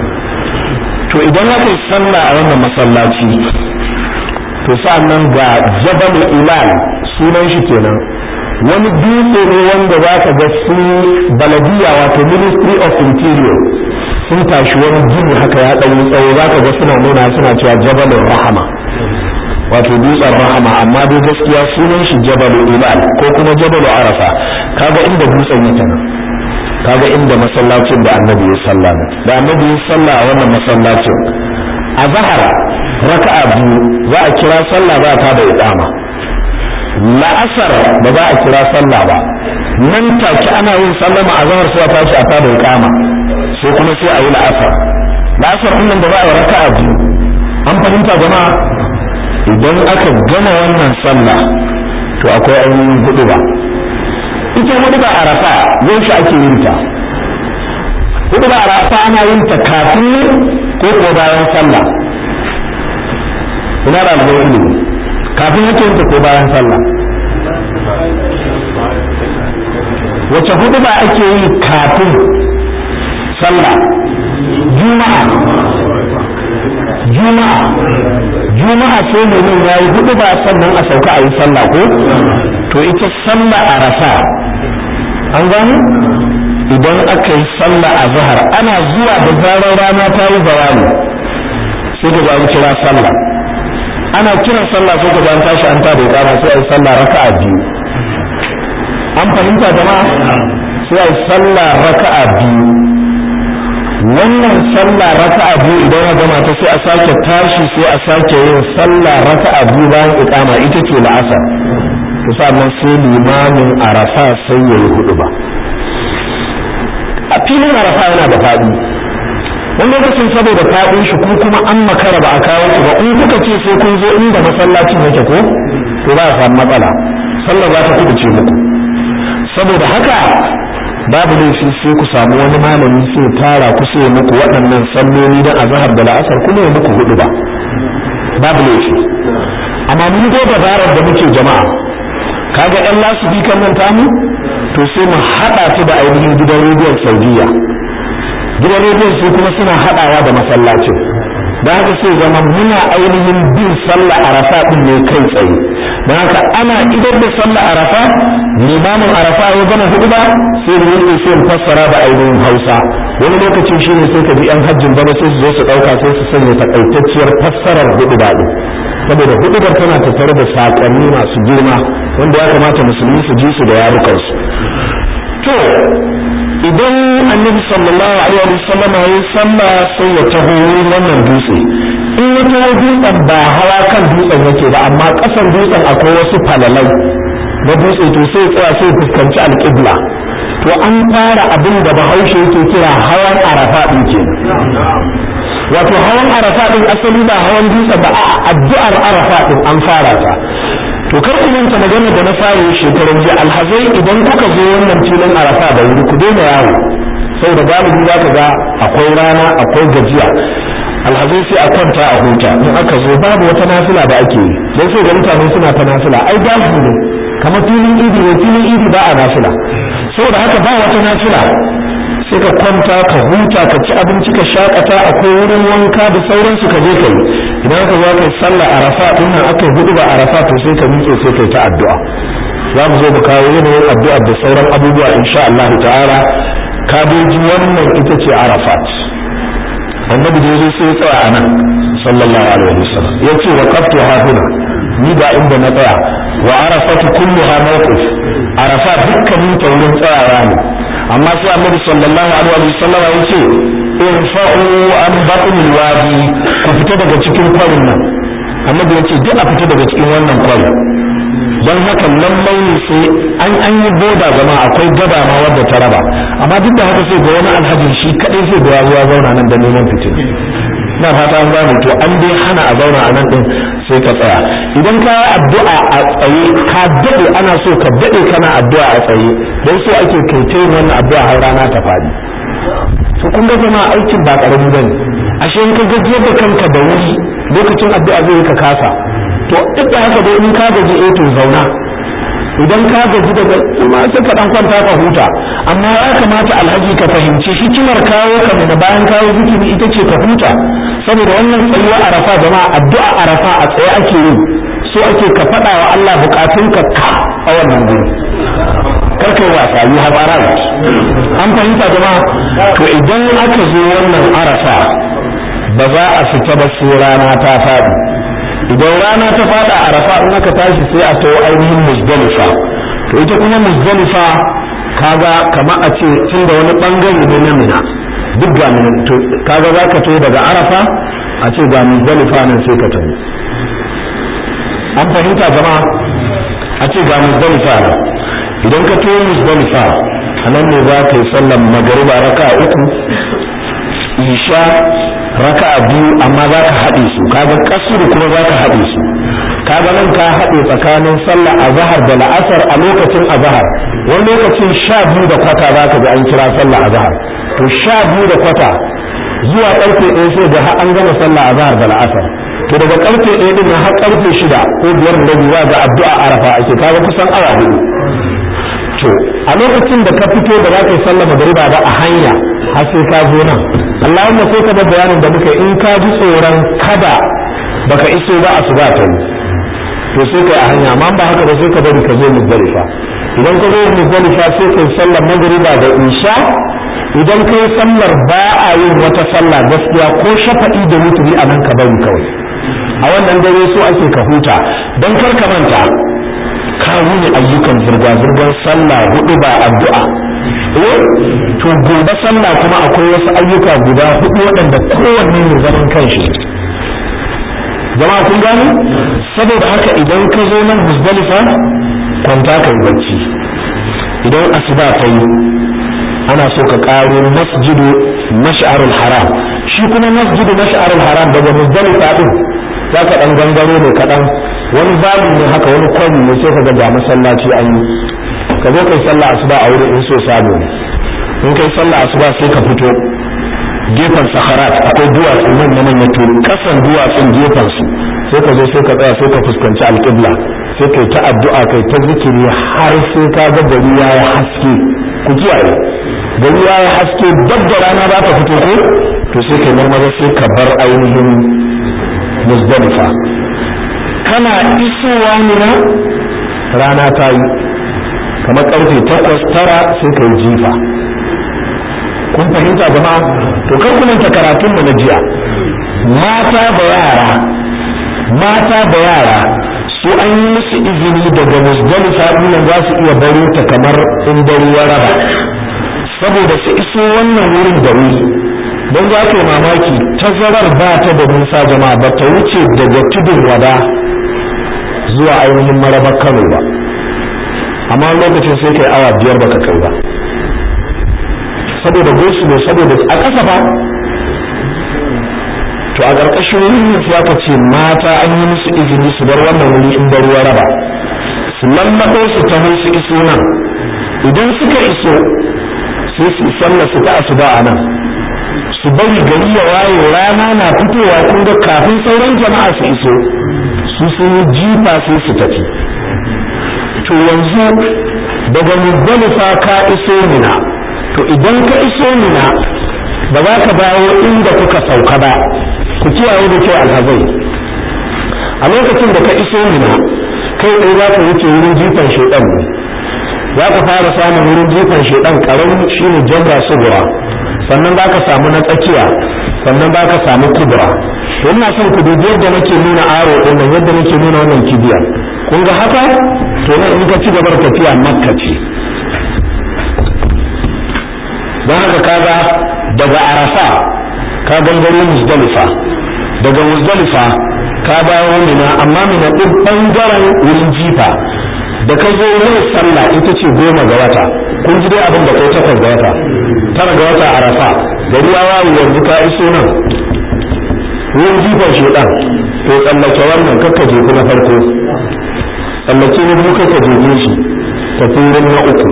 to idan aka yi sallah a wannan masallaci to nan ga jabal ilal sunan shi kenan wani dutse ne wanda za ka ga su baladiya wato ministry of interior sun tashi wani gini haka ya ɗanyi tsawo za ka ga suna nuna suna cewa jabalin rahama wato dutsen rahama amma dai gaskiya sunan shi jabalu ilal ko kuma jabalu arafa kaga inda dutsen yake nan kaga inda masallacin da annabi ya salla da annabi ya salla a wannan masallacin a zahar raka'a biyu za a kira sallah za ta da iqama la'asar ba za a kira sallah ba nan take ana yin sallama a zahar sai a tashi a tada iqama sai kuma sai a yi la'asar la'asar din nan da za a yi raka'a biyu an fahimta jama'a idan aka gama wannan sallah to akwai ainihin hudu ba ita hudu ba arafa yaushe ake yin ta hudu ba arafa ana yin ta kafin ko ko bayan sallah ina da albai ilimi kafin yake yin ta ko bayan sallah wace hudu ba ake yi kafin sallah juma'a juma'a juma'a sai mutum ya yi hudu ba sannan a sauka a yi sallah ko to ita sallah a rafa an gani idan aka yi sallah a zahar ana zuwa da zarar rana ta yi zawani sai ka an kira sallah ana kiran sallah sai ka an tashi an tada ikama sai a yi sallah raka'a biyu an fahimta jama'a sai a yi sallah raka'a biyu wannan sallah raka'a biyu idan ya gama ta sai a sake tashi sai a sake yin sallah raka'a biyu bayan ikama ita ce la'asar to sannan sai limamin arafa sai ya yi hudu ba a filin arafa yana da faɗi wani lokacin saboda faɗin shi ko kuma an makara ba a kawo ku ba in kuka ce sai kun zo inda masallacin yake ko to ba a samu matsala sallah za ta kubuce muku saboda haka babu laifi sai ku samu wani malami sai tara ku sai muku waɗannan salloli da azhar da la'asar kuma ya muku hudu ba babu laifi amma mun go dabarar da muke jama'a kaga yan lasubi kan nan tamu to sai mu haɗa ta da ainihin gidan rediyon saudiya gidan rediyon su kuma suna haɗawa da masallacin da haka sai zama muna ainihin bin sallah arafa din ne kai tsaye da haka ana idar da sallah arafa limamin arafa ya gama hudu ba sai da yake sai fassara da ainihin hausa wani lokacin shine sai ka ji yan hajjin bana sai su zo su dauka sai su sanya takaitacciyar fassarar hudu ba din saboda hudubar tana tattare da sakonni masu girma wanda ya kamata musulmi su ji su da yarukansu to idan annabi sallallahu alaihi wa sallam ya sallah sai ya taho wannan dutse in ya taho dutsen ba hawa kan dutsen yake ba amma kasan dutsen akwai wasu falalai na dutse to sai tsaya sai fuskanci alƙibla to an fara abin da bahaushe yake kira hawan arafa din ke wato hawan arafa din asali ba hawan dutsen ba a addu'ar arafa din an fara ta to kar ku manta magana da na fara shekaran jiya alhazai idan kuka zo wannan filin arafa da wuri ku daina yawo saboda galibi za ka ga akwai rana akwai gajiya alhazai sai a kwanta a huta in aka zo babu wata nafila da ake yi sai sai ga mutane suna ta nafila ai babu ne kamar filin idi ne filin idi ba a nafila saboda haka ba wata nafila sai ka kwanta ka huta ka ci abinci ka shakata akwai wurin wanka da sauransu ka je ka yi idan ka zo kai sallah arafa din nan aka hudu ba arafa to sai ka miƙe sai kai ta addu'a za mu zo mu kawo yanayin addu'a da sauran abubuwa insha Allah ta'ala kabeji wannan ita ce arafat annabi da yazo sai ya tsaya a nan sallallahu alaihi wasallam yace wa qaftu ha huna ni ba inda na tsaya wa arafatu kulluha mawqif arafa dukkanin ta wurin tsayawa ne amma sai annabi sallallahu alaihi wasallam yace irfa'u an batnil wadi ku fita daga cikin kwarin nan annabi yace duk a fita daga cikin wannan kwarin don haka lallai ne sai an an yi boda zama akwai gaba ma wadda ta raba amma duk da haka sai ga wani alhajin shi kadai sai ga ya zauna nan da neman fitin na fata an gane to an dai hana a zauna a nan din sai ka tsaya idan ka yi addu'a a tsaye ka daɗe ana so ka daɗe kana addu'a a tsaye don so ake kai ta yin wannan addu'a har rana ta faɗi to kun ga zama aikin ba ƙarami bane ashe in ka gajiyar da kanka da wuri lokacin addu'a zai ka kasa to duk da haka dai in ka gaji eh to zauna idan ka gaji daga amma sai ka dan kwanta ka huta amma ya kamata alhaji ka fahimci hikimar kawo ka da bayan kawo zikiri ita ce ka huta saboda wannan tsayuwa arafa jama'a addu'a arafa a tsaye ake yi so ake ka faɗa wa Allah bukatunka ka a wannan guri kar kai wasa yi have arrived an fahimta jama'a to idan aka zo wannan arafa ba za a fita ba sai rana ta faɗi idan rana ta fada a rafa in aka tashi sai a tawo ainihin muzdalifa to ita kuma muzdalifa kaga kama a ce tun da wani bangare ne na mina duk ga mina to kaga za ka tawo daga arafa a ce ga muzdalifa nan sai ka tawo an fahimta jama'a a ce ga muzdalifa nan idan ka tawo muzdalifa a nan ne za ka yi sallan magariba raka uku isha raka'a biyu amma za ka haɗe su kaga kasuru kuma za ka haɗe su kaga nan ka haɗe tsakanin sallah azhar da la'asar a lokacin azhar wani lokacin sha biyu da kwata za ka ga an kira sallah azhar to sha biyu da kwata zuwa karfe ɗaya sai ga an gama sallah azhar da la'asar to daga karfe ɗaya din har karfe shida ko biyar da rabi za ga addu'a arafa ake kaga kusan awa hudu to a lokacin da ka fito da za ka yi sallah magariba ba a hanya har sai ka zo nan Allahumma sai ka bar bayanin da muka in ka ji tsoron kada baka iso ba a suba ta yi to sai kai a hanya amma ba haka ba sai ka bari ka zo muzdalifa idan ka zo muzdalifa sai kai sallar magriba da isha idan kai sallar ba a yin wata sallah gaskiya ko shafa'i da wuturi a nan ka bari kawai a wannan dare so ake ka huta don kar ka manta ka wuni ayyukan zirga-zirgar sallah hudu ba addu'a to gobe sallah kuma akwai wasu ayyuka guda hudu waɗanda kowanne ne zaman kanshi jama'a kun gano saboda haka idan ka zo nan muzdalifa kwanta ka yi bacci idan asuba ta yi ana so ka karo masjidu mash'arul haram shi kuma masjidu mash'arul haram daga muzdalifa din za ka dan gangaro ne kaɗan wani babu ne haka wani kwami ne sai ka ga masallaci an yi ka zo kai sallah asuba a wurin in so sabo ne in kai sallah asuba sai ka fito gefen saharat akwai duwatsu nan na nan to kasan duwatsun gefen su sai ka zo sai ka tsaya sai ka fuskanci alƙibla sai kai ta addu'a kai ta zikiri har sai ka ga gari ya yi haske ku kiyaye gari ya yi haske dab da rana za ta fito ko to sai kai marmara sai ka bar ainihin muzdalifa kana isowa ne rana ta yi kamar karfe takwas tara sai ka yi jifa kun fahimta jama'a to kar ku manta karatun mu na jiya mata da yara mata da yara su an yi musu izini daga musdalifa nan za su iya baro ta kamar in dare ya raba saboda su iso wannan wurin da wuri don za ka yi mamaki tazarar ba ta da nisa jama'a ba ta wuce daga tudun wada zuwa ainihin marabar kano ba amma lokacin sai kai awa biyar baka kai ba saboda gosulo saboda a ƙasa ba to a ƙarƙashin wurin ya ka ce mata an yi musu izini su bar wannan wuri in bar ruwa raba su lallaɓo su taho su iso nan idan suka iso sai su sallah su ta asuba a nan su bari gari ya waye rana na fitowa kun ga kafin sauran jama'a su iso su sun yi jifa sai su tafi to yanzu daga muzdalifa ka iso mina to idan ka iso mina ba za ka dawo inda kuka sauka ba ku kiyaye da kyau alhazai a lokacin da ka iso mina kai tsaye za ka wuce wurin jifan shaidan ne za ka fara samun wurin jifan shaidan karami shine jamra sugura sannan za ka samu na tsakiya sannan za ka samu kubra to ina son ku dubi yadda nake nuna aro din nan yadda nake nuna wannan kibiya kun ga haka to nan in ka ci gaba da tafiya makka ce don haka kaga daga arafa ka gangaro muzdalifa daga muzdalifa ka dawo mina amma mina din bangaren wurin jifa da ka zo yin sallah ita ce goma ga wata kun ji dai abin da kai takwas ga wata tara ga wata arafa gari ya wayi yanzu ka iso nan wurin jifan shedan to tsallake wannan kakka jefu na farko tsallake na biyu kakka jefe shi tafi wurin na uku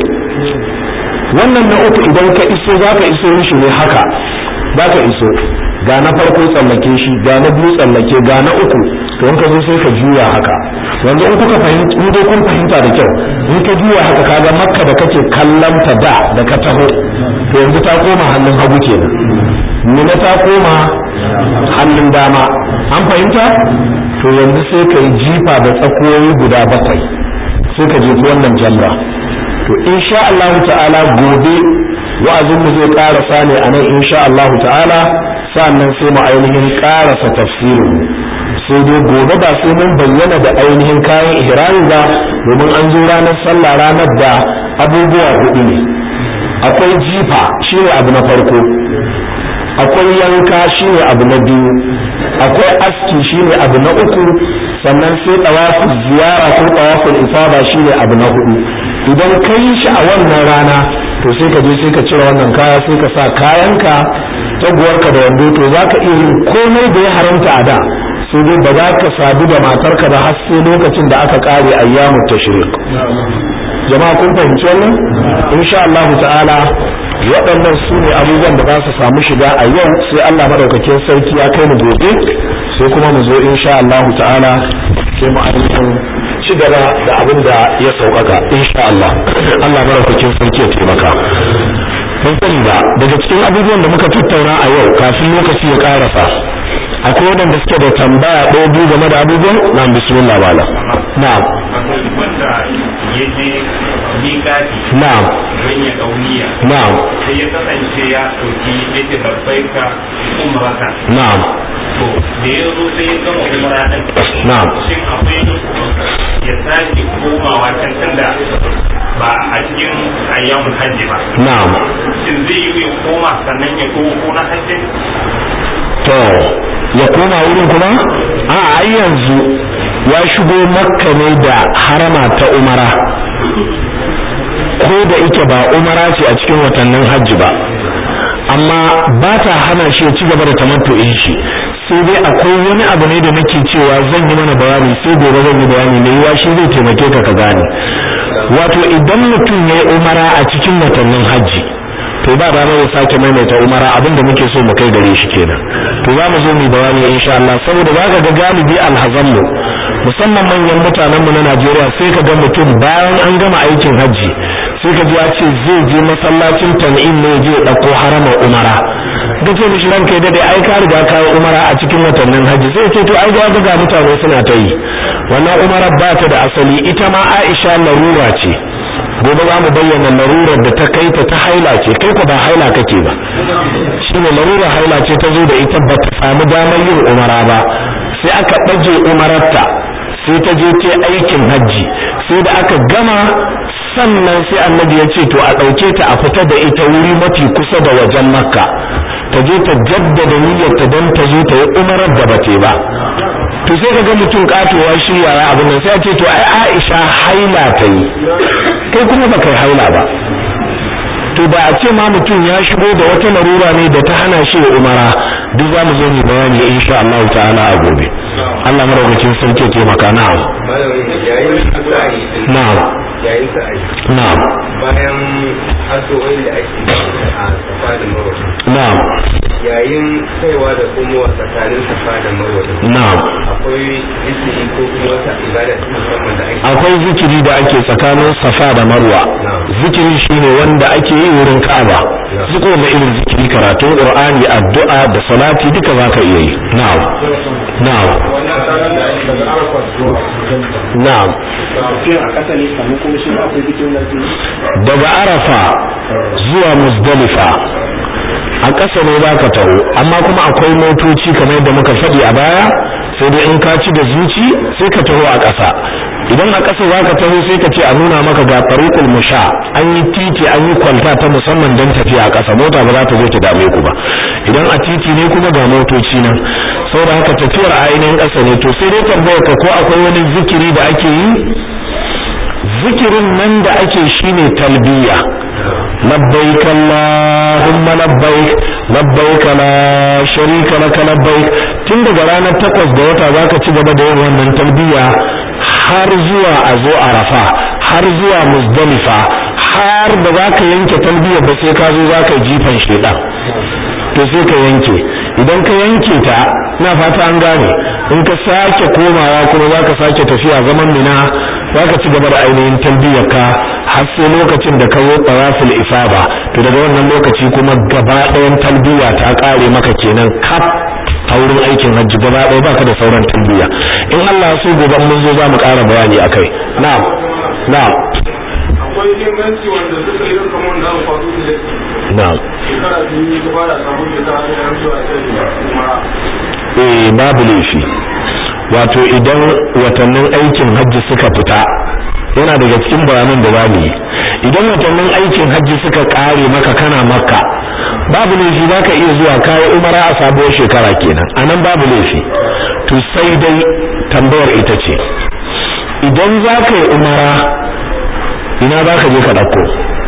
wannan na uku idan ka iso za ka iso mishi ne haka za ka iso ga na farko tsallake shi ga na biyu tsallake ga na uku to in ka zo sai ka juya haka yanzu in kuka fahimta in dai kun fahimta da kyau in ka juya haka kaga makka da kake kallon ta da da ka taho to yanzu ta koma hannun hagu kenan mina ta koma hannun dama an fahimta to yanzu sai ka yi jifa da tsakoyi guda bakwai sai ka jefi wannan jamra to insha Allah ta'ala gobe wa'azin mu zai karasa ne a nan insha Allah ta'ala sannan sai mu ainihin karasa tafsirin sai dai gobe ba sai mun bayyana da ainihin kayan ihrami ba domin an zo ranar sallah ranar da abubuwa hudu ne akwai jifa shine abu na farko akwai yanka shine abu na biyu akwai aski shine abu na uku sannan sai tawaful ziyara ko tawaful ifada shine abu na hudu idan ka yi shi a wannan rana to sai ka je sai ka cire wannan kaya sai ka sa kayanka taguwarka da wando to za ka iya yin komai da ya haramta a da sai dai ba za ka sadu da matarka da har sai lokacin da aka kare ayyamu tashriq jama'a kun fahimci wannan insha Allah ta'ala waɗannan su ne abubuwan da za su samu shiga a yau sai Allah madaukakin sarki ya kai mu gobe sai kuma mu zo insha Allah ta'ala sai mu ainihin ci gaba da abin da ya sauƙaƙa insha Allah Allah madaukakin sarki ya taimaka mun sani ba daga cikin abubuwan da muka tattauna a yau kafin lokaci ya karasa akwai waɗanda suke da tambaya ɗaya biyu game da abubuwan na bismillah bala na'am wanda ya je miƙati na'am don ya ɗauniya na'am sai ya kasance ya ɗauki ya ce babbai ka umrata na'am to da ya zo sai ya gama umra ɗin na'am shin akwai ya sake komawa can tunda ba a cikin ayyamun hajji ba na'am shin zai yi ya koma sannan ya komo ko na hajji to ya koma wurin kuma a ai yanzu ya shigo makka ne da harama ta umara ko da ike ba umara ce a cikin watannin hajji ba amma ba ta hana shi ya ci gaba da tamattu'in shi sai dai akwai wani abu ne da nake cewa zan yi mana bayani sai gobe zan yi bayani mai yiwa shi zai taimake ka ka gane wato idan mutum ya yi umara a cikin watannin hajji to ba da ya sake maimaita umara abinda muke so mu kai gare shi kenan to za mu zo mu bayani insha Allah saboda za ka ga galibi alhazan mu musamman manyan mutanen mu na Najeriya sai ka ga mutum bayan an gama aikin hajji sai ka ji ya ce zai je masallacin tan'im ne je dauko harama umara da ce mishi ranka ya dade ai ka riga ka yi umara a cikin watannin hajji sai ce to ai ga ga mutane suna ta yi wannan umara ba ta da asali ita ma Aisha larura ce gobe za mu bayyana larurar da ta kai ta ta haila ce kai ko ba haila kake ba shine larurar haila ce ta zo da ita ba ta samu damar yin umara ba sai aka ɗage umararta sai ta je ta aikin hajji sai da aka gama sannan sai annabi ya ce to a ɗauke ta a fita da ita wuri mafi kusa da wajen makka ta je ta jaddada niyyarta don ta zo ta yi umarar da ba ba to sai ka ga mutum katowa shi yaya abin nan sai a ce to ai Aisha haila ta yi kai kuma ba kai haila ba to da a ce ma mutum ya shigo da wata larura ne da ta hana shi umara duk za mu zo mu bayani insha Allah ta'ala a gobe Allah madaukakin sarki ya taimaka na'am na'am na'am bayan addu'o'in da ake yi a safa da marwa na'am yayin kaiwa da komowa tsakanin safa da marwa na'am akwai zikiri ko kuma wata ibada ta musamman da ake akwai zikiri da ake tsakanin safa da marwa zikiri shine wanda ake yi wurin Ka'aba zuko da irin zikiri karatun Qur'ani addu'a da salati duka zaka iya yi na'am na'am na'am daga Arafa zuwa Muzdalifa a ƙasa ne za ka taho amma kuma akwai motoci kamar yadda muka faɗi a baya sai dai in ka ci da zuci sai ka taho a ƙasa idan a ƙasa za ka taho sai ka ce a nuna maka ga tariqul musha an yi titi an yi kwalta ta musamman don tafiya a ƙasa mota ba za ta zo ta dame ku ba idan a titi ne kuma ga motoci nan saboda haka tafiyar a ainihin ƙasa ne to sai dai tambayar ka ko akwai wani zikiri da ake yi zikirin nan da ake shine talbiya labbaik allahumma labbaik labbaik la sharika laka labbaik tun daga ranar takwas da wata zaka ci gaba da yin wannan talbiya har zuwa a zo arafa har zuwa muzdalifa har da zaka yanke talbiya ba sai ka zo zaka jifan shedan to sai ka yanke idan ka yanke ta na fata an gane in ka sake komawa kuma zaka sake tafiya zaman mina zaka ci gaba da ainihin talbiyar ka har sai lokacin da ka zo tawaful ifada to daga wannan lokaci kuma gaba ɗayan talbiya ta kare maka kenan kaf a wurin aikin hajji gaba ɗaya baka da sauran talbiya in Allah ya so gobe mun zo za mu ƙara bayani akai na'am na'am akwai inganci wanda suka yi kamar wanda aka faɗo da na'am shekara biyu gaba da samun da ta hanyar zuwa kai kuma eh babu laifi wato idan watannin aikin hajji suka fita yana daga cikin bayanan da zamu yi idan watannin aikin hajji suka kare maka kana makka babu laifi zaka iya zuwa kayi umara a sabuwar shekara kenan anan babu laifi to sai dai tambayar ita ce idan zaka yi umara ina zaka je ka dauko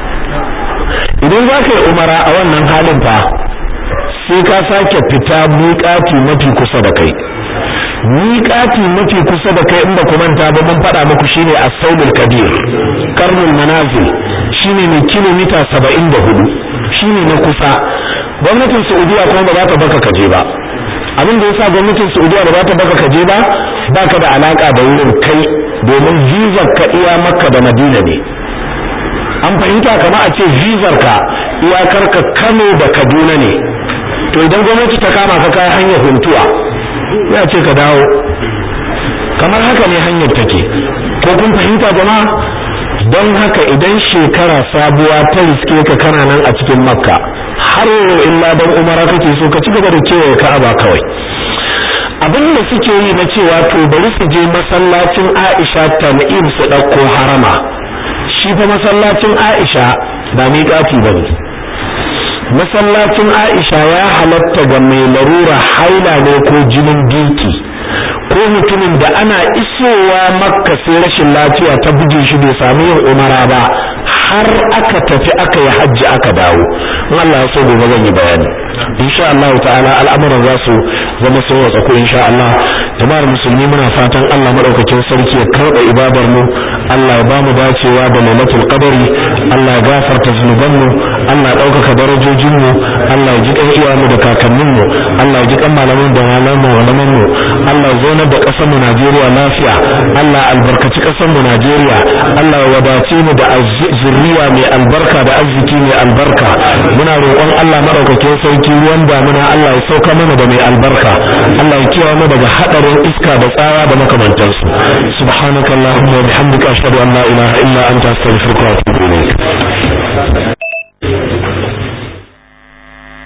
idan zaka yi umara a wannan halin fa sai ka sake fita miƙati mafi kusa da kai miƙati mafi kusa da kai in ba ku manta ba mun faɗa muku shine as-saulul kabir karnul manazil shine ne kilomita 74 shine na kusa gwamnatin Saudiya kuma ba za ta baka kaje ba abin da yasa gwamnatin Saudiya ba za ta baka kaje ba baka da alaka da wurin kai domin visa ka iya Makka da Madina ne an fahimta kama a ce vizar ka iyakar ka Kano da Kaduna ne to idan gwamnati ta kama ka kai hanyar huntuwa ya ce ka dawo kamar haka ne hanyar take ko kun fahimta jama'a don haka idan shekara sabuwa ta riske ka kana nan a cikin makka har illa don umara kake so ka ci gaba da kewaye ka'aba kawai abin da suke yi na cewa to bari su je masallacin aisha tan'im su ɗauko harama shi fa masallacin aisha ba miƙati ba ne masallacin Aisha ya halatta ga mai larura haila ne ko jinin biki ko mutumin da ana isowa makka sai rashin lafiya ta buge shi bai sami yin umara ba har aka tafi aka yi hajji aka dawo in Allah ya so gobe zan yi bayani insha Allah ta'ala al'amuran za su zama sun watsa ko insha Allah jama'ar musulmi muna fatan Allah madaukakin sarki ya karɓa ibadar mu Allah ya ba mu dacewa da lailatul qadari Allah ya gafarta zunuban mu Allah ya ɗaukaka darajojin mu Allah ya ji kan iyayenmu da kakannin mu Allah ya ji kan malaman da malaman mu malaman mu Allah ya zaunar da ƙasar mu Najeriya lafiya Allah ya albarkaci ƙasar mu Najeriya Allah ya wadace mu da zuriya mai albarka da arziki mai albarka muna roƙon Allah madaukakin sarki ruwan damuna Allah ya sauka mana da mai albarka Allah ya kiyaye mu daga hadarin iska da tsawa da makamantansu subhanakallahumma wa bihamdika ashhadu an la ilaha illa anta astaghfiruka wa atubu ilayk